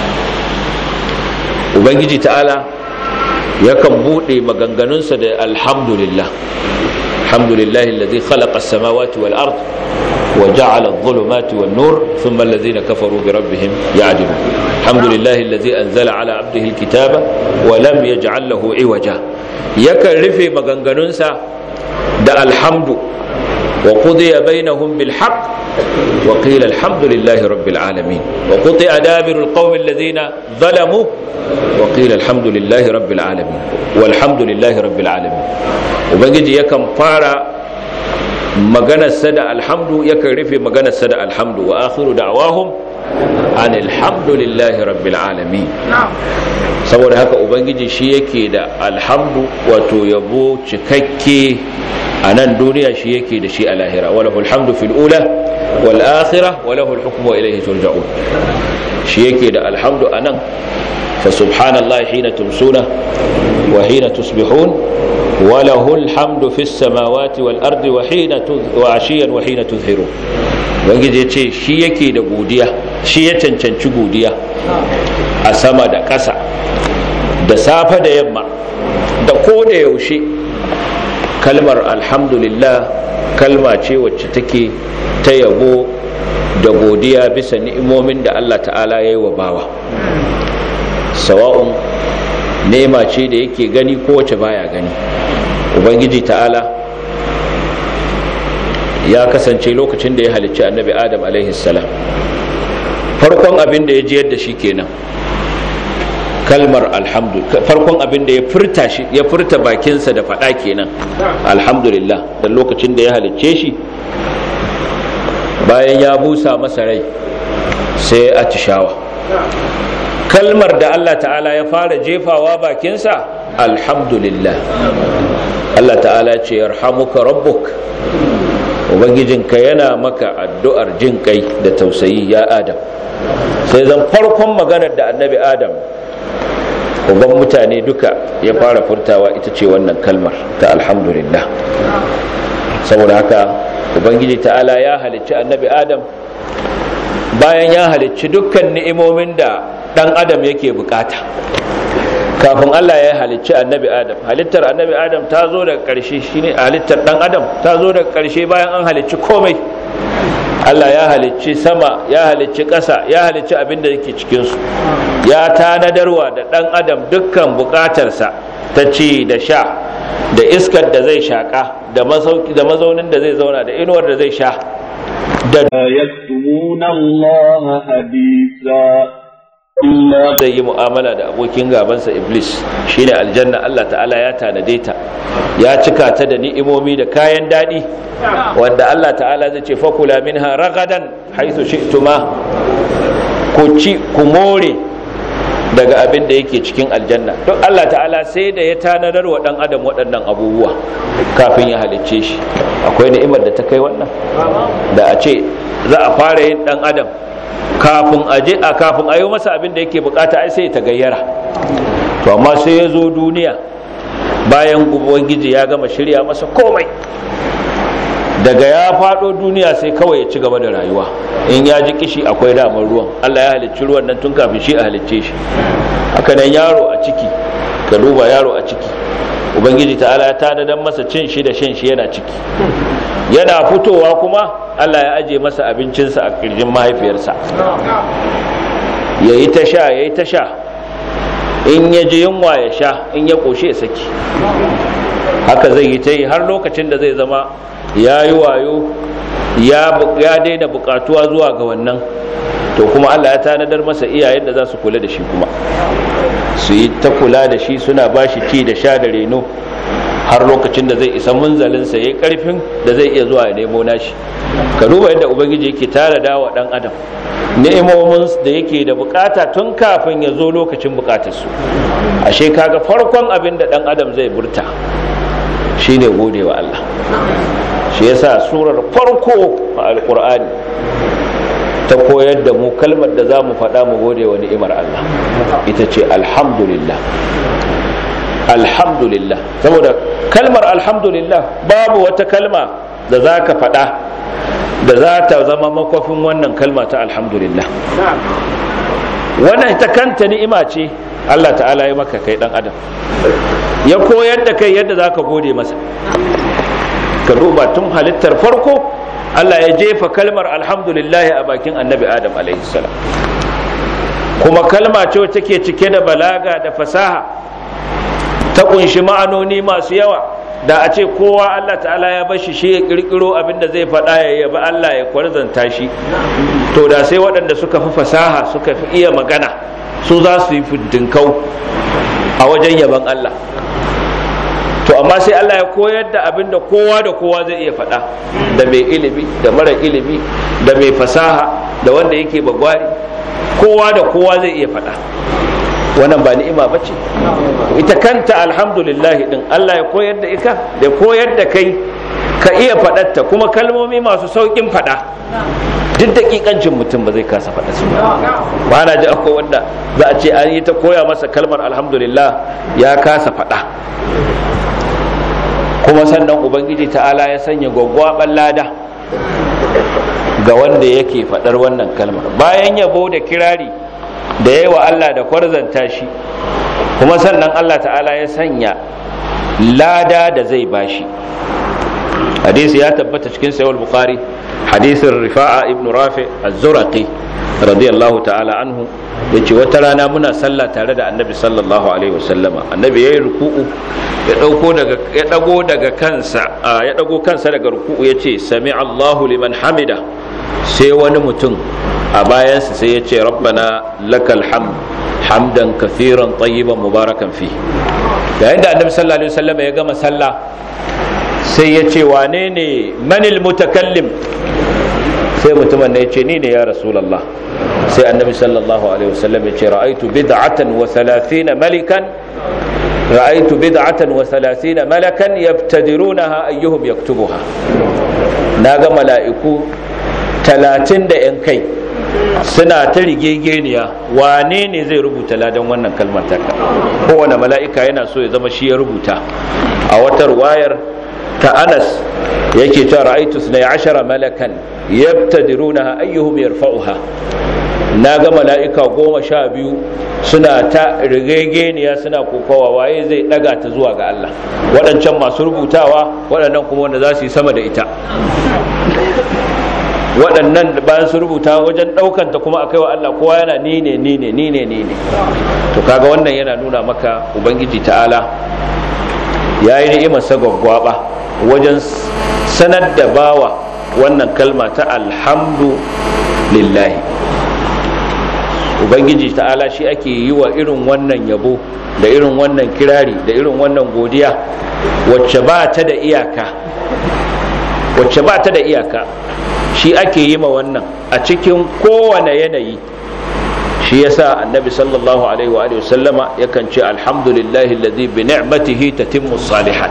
ubangiji ta'ala yakan buɗe maganganunsa da alhamdulillah alhamdulillahi alladhi khalaqa as-samawati wal ard wa ja'ala adh-dhulumati wan nur thumma alladhina kafaru bi rabbihim ya'dilun alhamdulillahi alladhi anzala ala 'abdihi al-kitaba wa lam yaj'al lahu 'iwaja yakan rufe maganganunsa da alhamdu wa qudiya bainahum bil haqq wa qila alhamdulillahi rabbil alamin wa quti'a dabiru alqawmi alladhina zalamu wa qila alhamdulillahi rabbil alamin walhamdulillahi rabbil alamin ubangiji yakan fara maganarsa da alhamdu yakan rufe maganarsa da alhamdu wa akhiru da'wahum an alhamdulillahi rabbil alamin saboda haka ubangiji shi yake da alhamdu wato yabo cikakke a nan duniya shi yake da shi a lahira walahu alhamdu fil ula wal akhirah walahu alhukmu wa ilayhi turja'un shi yake da alhamdu a nan fa subhanallahi hina tumsuna wa hina tusbihun وله الحمد في السماوات والأرض وحين وعشيا وحين تظهرون ubangiji ya ce shi yake da godiya shi ya cancanci godiya a sama da ƙasa da safe da yamma da ko da yaushe kalmar alhamdulillah kalma ce wacce take ta yabo da godiya bisa ni'imomin da Allah ta'ala ya yi wa bawa sawa'un nema ce da yake gani ko wacce baya gani ubangiji ta'ala ya kasance lokacin da ya halicci annabi adam salam farkon abin da ya jiyar da shi kenan kalmar alhamdu farkon abin da ya furta shi ya furta bakinsa da faɗa kenan alhamdulillah da lokacin da ya halicce shi bayan ya busa masa rai sai ya atishawa kalmar da Allah ta'ala ya fara jefawa bakinsa alhamdulillah Allah ta'ala ce yarhamuka rabbuk ubangijinka yana maka addu'ar jin kai da tausayi ya adam sai zan farkon maganar da annabi adam uban mutane duka ya fara furtawa ita ce wannan kalmar ta alhamdulillah saboda haka ubangiji ta'ala ya halicci annabi adam bayan ya halicci dukkan ni'imomin da dan adam yake bukata kafin Allah ya halicci annabi Adam halittar annabi Adam ta zo daga ƙarshe shine halittar dan Adam ta zo daga ƙarshe bayan an halicci komai Allah ya halicci sama ya halicci ƙasa ya halicci abin da yake cikin su ya tanadarwa da dan Adam dukkan bukatarsa ta ci da sha da iskar da zai shaka da masauki da mazaunin da zai zauna da inuwar da zai sha da yaktumuna Allah hadisa zai yi mu'amala da abokin gabansa iblis shine aljanna Allah ta'ala ya tanade ta ya cika ta da ni'imomi da kayan daɗi wanda Allah ta'ala zai ce fakula minha ragadan haithu shi'tuma ku ci ku more daga abin da yake cikin aljanna don Allah ta'ala sai da ya tanadar wa dan adam waɗannan abubuwa kafin ya halicce shi akwai ni'imar da ta kai wannan da a ce za a fara yin dan adam kafin a je a kafin a yi masa abin da yake bukata ai sai ta gayyara to amma sai ya zo duniya bayan ubangiji ya gama shirya masa komai daga ya faɗo duniya sai kawai ya ci gaba da rayuwa in ya ji kishi akwai damar ruwan Allah ya halicci ruwan nan tun kafin shi a halicce shi haka nan yaro a ciki ka duba yaro a ciki ubangiji ta'ala ya tanadan masa cin shi da shan shi yana ciki yana fitowa kuma Allah ya aje masa abincinsa a kirjin mahaifiyarsa yayi ta sha yayi ta sha in ya ji yunwa ya sha in ya ƙoshe ya saki haka zai yi ta yi har lokacin da zai zama ya yi wayo ya daina buƙatuwa zuwa ga wannan to kuma Allah ya tanadar masa iyayen da za su kula da shi kuma su yi ta kula da shi suna ba shi ci da sha da reno har lokacin da zai isa munzalinsa ya yi ƙarfin da zai iya zuwa ya nemo nashi ka duba yadda ubangiji yake tara da wa ɗan adam ni'imomin da yake da bukata tun kafin ya zo lokacin bukatarsu ashe kaga farkon abin da ɗan adam zai burta shine gode wa Allah shi yasa surar farko a alkur'ani ta koyar da mu kalmar da za mu faɗa mu gode wa ni'imar Allah ita ce alhamdulillah alhamdulillah saboda kalmar alhamdulillah babu wata kalma da za ka faɗa da za ta zama makwafin wannan kalma ta alhamdulillah wannan ita kanta ni'ima ce Allah ta'ala ya maka kai dan adam ya koyar da kai yadda za ka gode masa ka duba tun halittar farko Allah ya jefa kalmar alhamdulillah a bakin annabi adam salam kuma kalma ce wacce take cike da balaga da fasaha ta kunshi ma'anoni masu yawa da a ce kowa Allah ta'ala ya bashi shi ya kirkiro abinda zai faɗa ya yaba Allah ya kwarzanta shi to da sai waɗanda suka fi fasaha suka fi iya magana su za su yi fintinkau a wajen yaban Allah to amma sai Allah ya koyar da abin da kowa da kowa zai iya faɗa da mai ilimi da mara ilimi da mai fasaha da wanda yake bagwari kowa da kowa zai iya faɗa wannan ba ni'ima ba ce ita kanta alhamdulillah din Allah ya koyar da ita da koyar da kai ka iya faɗatta kuma kalmomi masu sauƙin faɗa duk daƙiƙancin mutum ba zai kasa faɗa su ba na ji akwai wanda za a ce an yi ta koya masa kalmar alhamdulillah ya kasa faɗa kuma sannan ubangiji ta'ala ya sanya gwaggwaɓar lada ga wanda yake faɗar wannan kalmar bayan yabo da kirari da ya wa Allah da kwarzanta shi kuma sannan Allah ta'ala ya sanya lada da zai bashi hadisi ya tabbata cikin sayar bukhari hadisin rifa'a ibn rafi az-zuraqi radiyallahu ta'ala anhu yace wata rana muna sallah tare da annabi sallallahu alaihi wasallama annabi yayi ruku'u ya dauko daga ya dago daga kansa ya dago kansa daga ruku'u yace sami Allahu liman hamida sai wani mutum a bayansa sai ya ce rabbana lakal hamd hamdan kathiran tayyiban mubarakan fi yayin da annabi sallallahu alaihi wasallam ya gama sallah sai ya ce wane ne manil mutakallim sai mutumin ne ya ce ni ne ya rasulullah sai annabi sallallahu alaihi wasallam ya ce ra'aitu bid'atan wa thalathina malikan ra'aitu bid'atan wa thalathina malakan yabtadirunaha ayyuhum yaktubuha naga mala'iku talatin da yan kai suna ta rigegeniya wane ne zai rubuta ladan wannan kalmar taka kowane mala'ika yana so ya zama shi ya rubuta a wata wayar ta anas yake ta ra'aitu sunai ashara malakan yabtadirunaha ayyuhum yarfa'uha na ga mala'ika goma sha biyu suna ta rigegeniya suna kokawa waye zai daga ta zuwa ga Allah waɗancan masu rubutawa waɗannan kuma wanda za su yi sama da ita waɗannan bayan su rubuta wajen ɗaukan ta kuma akai wa Allah kowa yana ni ne ni ne ni ne ni ne to kaga wannan yana nuna maka ubangiji ta'ala ya yi ni'imar sa gwaggwaba wajen sanar da bawa wannan kalma ta alhamdu lillahi ubangiji ta'ala shi ake yi wa irin wannan yabo da irin wannan kirari da irin wannan godiya wacce ba ta da iyaka wacce ba ta da iyaka shi ake yi ma wannan a cikin kowane yanayi shi yasa annabi sallallahu alaihi wa alihi sallama yakan ce alhamdulillahi alladhi bi ni'matihi tatimmu salihat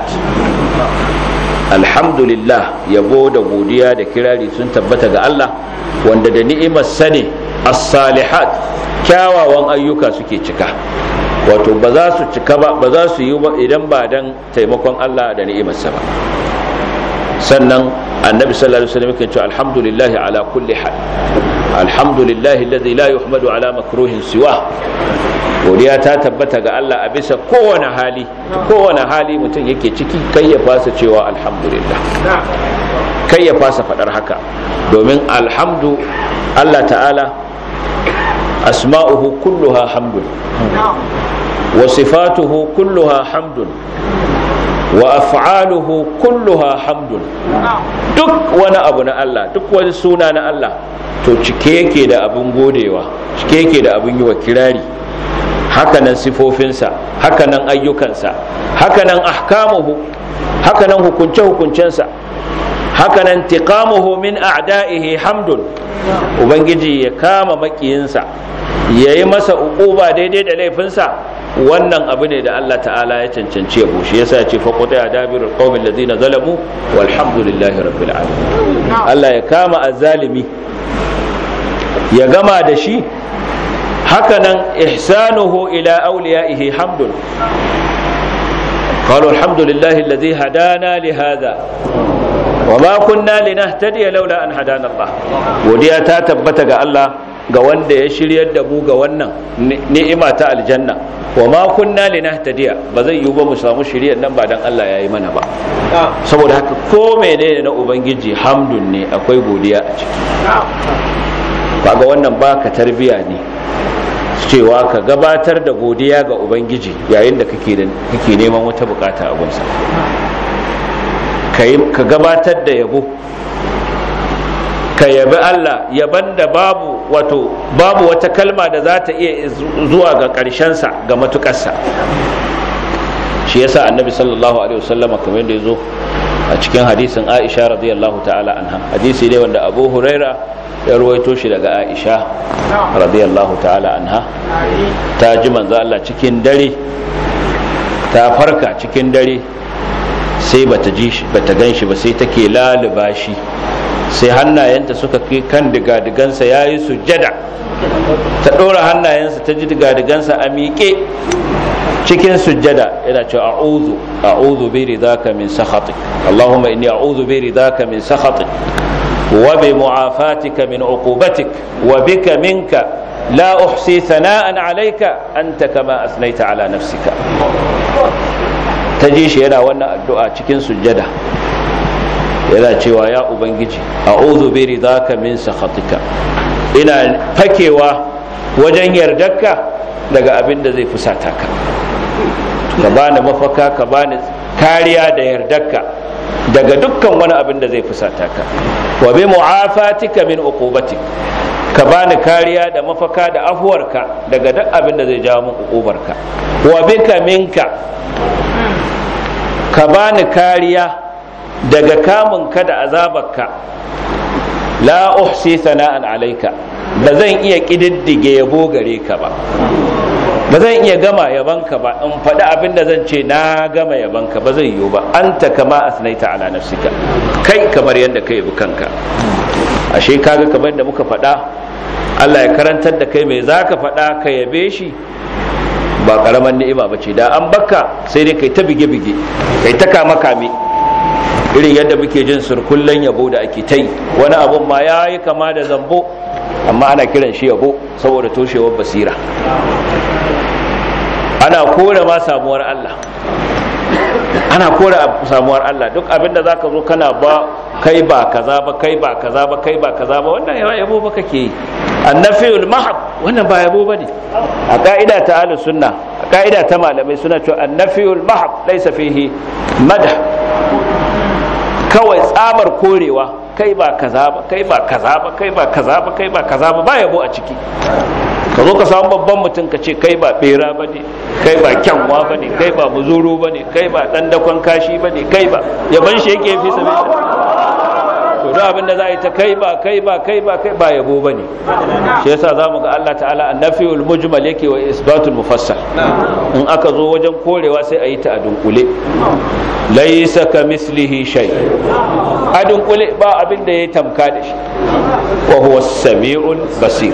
alhamdulillah yabo da godiya da kirari sun tabbata ga Allah wanda da ni'imar sane as-salihat kyawawan ayyuka suke cika wato ba za su cika ba ba za su yi ba idan ba dan taimakon Allah da ni'imarsa ba sannan annabi sallallahu alaihi wasallam yake cewa alhamdulillah ala kulli hal alhamdulillahi alladhi la yuhmadu ala makruhin siwa godiya ta tabbata ga Allah a bisa kowane hali kowane hali mutum yake ciki kai ya fasa cewa alhamdulillah kai ya fasa fadar haka domin alhamdu Allah ta'ala asma'uhu kulluha hamdun wa sifatuhu kulluha hamdun wa af'aluhu kulluha hamdun duk wani abu na Allah duk wani suna na Allah to cike yake da abin godewa cike yake da abin yi wa kirari hakanan sifofinsa hakanan ayyukansa hakanan ahkamuhu hakanan hukunce-hukuncensa hakanan tiqamuhu min a'da'ihi hamdun ubangiji ya kama makiyinsa ya yi masa uquba daidai da laifinsa wannan abu ne da Allah ta'ala ya cancanci yabo shi yasa ce fa qata adabirul qaumil ladina zalamu walhamdulillahi rabbil alamin Allah ya kama azzalimi ya gama da shi hakanan ihsanuhu ila awliyaihi hamdun قالوا الحمد لله الذي هدانا لهذا وما كنا لنهتدي لولا أن هدانا الله وديا تثبت ga Allah ga wanda ya shiryar da mu ga wannan ni'ima ta aljanna wa ma kunna linahtadiya ba zai yi ba mu samu shiryar nan ba dan Allah ya yi mana ba saboda haka ko menene na ubangiji hamdun ne akwai godiya a ciki kaga wannan baka tarbiya ne cewa ka gabatar da godiya ga ubangiji yayin da kake kake neman wata bukata a gunsa ka gabatar da yabo ka yabi Allah yaban da babu wato babu wata kalma da za ta iya zuwa ga ƙarshensa ga matuƙarsa shi yasa annabi sallallahu alaihi wasallam kamar yadda ya zo a cikin hadisin aisha radiyallahu ta'ala anha hadisi ne wanda abu huraira ya ruwaito shi daga aisha radiyallahu ta'ala anha ta ji manzo Allah cikin dare ta farka cikin dare sai bata ji shi bata gan shi ba sai take laluba shi sai hannayenta suka kai kan digadigansa ya yi sujjada ta ɗora hannayensa ta ji digadigansa a miƙe cikin sujjada yana cewa a'udhu a'udhu bi ridaka min sakhatik allahumma inni a'udhu bi ridaka min sakhatik wa bi mu'afatika min uqubatik wa bika minka la uhsi thana'an alayka anta kama asnaita ala nafsika ta ji shi yana wannan addu'a cikin sujjada yana cewa ya ubangiji a'udhu bi ridaka min sakhatika ina fakewa wajen yardarka daga abin da zai fusata ka ka bani mafaka ka bani kariya da yardarka daga dukkan wani abin da zai fusata ka wa bi mu'afatika min uqubatik ka bani kariya da mafaka da afuwarka daga duk abin da zai jawo min uqubarka wa bika minka ka bani kariya daga kamun ka da azabarka la uhsi sana'an alaika ba zan iya kididdige yabo gare ka ba ba zan iya gama yabanka ba in faɗi abin da zan ce na gama yabanka ba zai yiwu ba anta kama asnaita ala nafsika kai kamar yadda ka yabi kanka ashe kaga kamar da muka faɗa Allah ya karantar da kai mai zaka faɗa ka yabe shi ba karaman ni'ima ba ce da an bakka sai dai kai ta bige-bige kai ta kame-kame irin yadda muke jin surkullen yabo da ake ta yi wani abun ma ya yi kama da zambo amma ana kiran shi yabo saboda toshewar basira ana kore ma samuwar Allah ana kore samuwar Allah duk abinda zaka zo kana ba kai ba kaza ba kai ba kaza ba kai ba kaza ba wannan yawa yabo ba kake yi annafiyul mahab wannan ba yabo bane a ka'ida ta ahlus sunna a ka'ida ta malamai suna cewa annafiyul mahab laysa fihi madah kawai tsabar korewa kai ba kaza ba kai ba kaza ba kai ba kaza ba kai ba kaza ba ba yabo a ciki ka zo ka samu babban mutum ka ce kai ba bera ba ne kai ba kyanwa ba ne kai ba muzuru ba ne kai ba dan dakon kashi ba ne kai ba yaban shi yake fi sabi to da abin da za a yi ta kai ba kai ba kai ba kai ba yabo ba ne shi yasa za mu ga Allah ta'ala annafiyul mujmal yake wa isbatul mufassal in aka zo wajen korewa sai a yi ta a dunkule laisa ka mislihi shay a dunkule ba abin da ya tamka da shi wa huwa samiul basir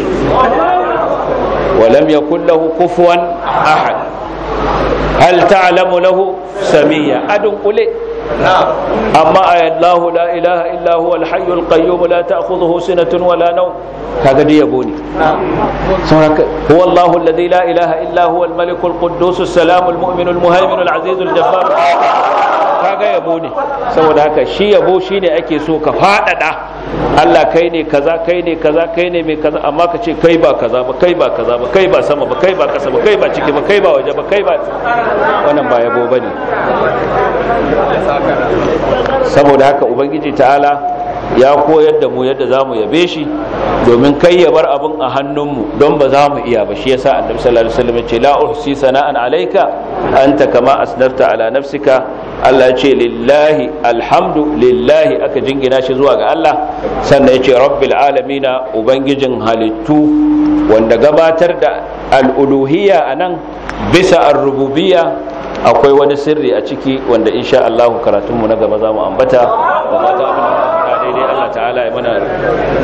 ولم يكن له كفوا أحد هل تعلم له samiyya adun kule amma ayallahu la ilaha illa huwa al-hayyul qayyum la ta'khudhuhu sinatun wala nawm kaga dai yabo ne saboda huwa Allahu alladhi la ilaha illa huwa al-malik al-quddus as-salam al-mu'min al-muhaymin al-aziz al-jabbar kaga yabo ne saboda haka shi yabo shine ake so ka fadada Allah kai ne kaza kai ne kaza kai ne mai kaza amma ka ce kai ba kaza ba kai ba kaza ba kai ba sama ba kai ba kasa ba kai ba ciki ba kai ba waje ba kai ba wannan ba yabo bane saboda haka ubangiji ta'ala ya koyar da mu yadda za mu yabe shi domin kai ya bar abin a hannunmu don ba za mu iya ba shi yasa annabi sallallahu alaihi wasallam ya ce la uhsi sana'an alayka anta kama asnarta ala nafsika Allah ya ce lillahi alhamdu lillahi aka jingina shi zuwa ga Allah sannan ya ce rabbil alamina ubangijin halittu wanda gabatar da al'uluhiyya a nan bisa ar-rububiyya akwai wani sirri a ciki wanda insha Allah karatunmu na gaba za mu ambata da fata abin da daidai Allah ta'ala ya mana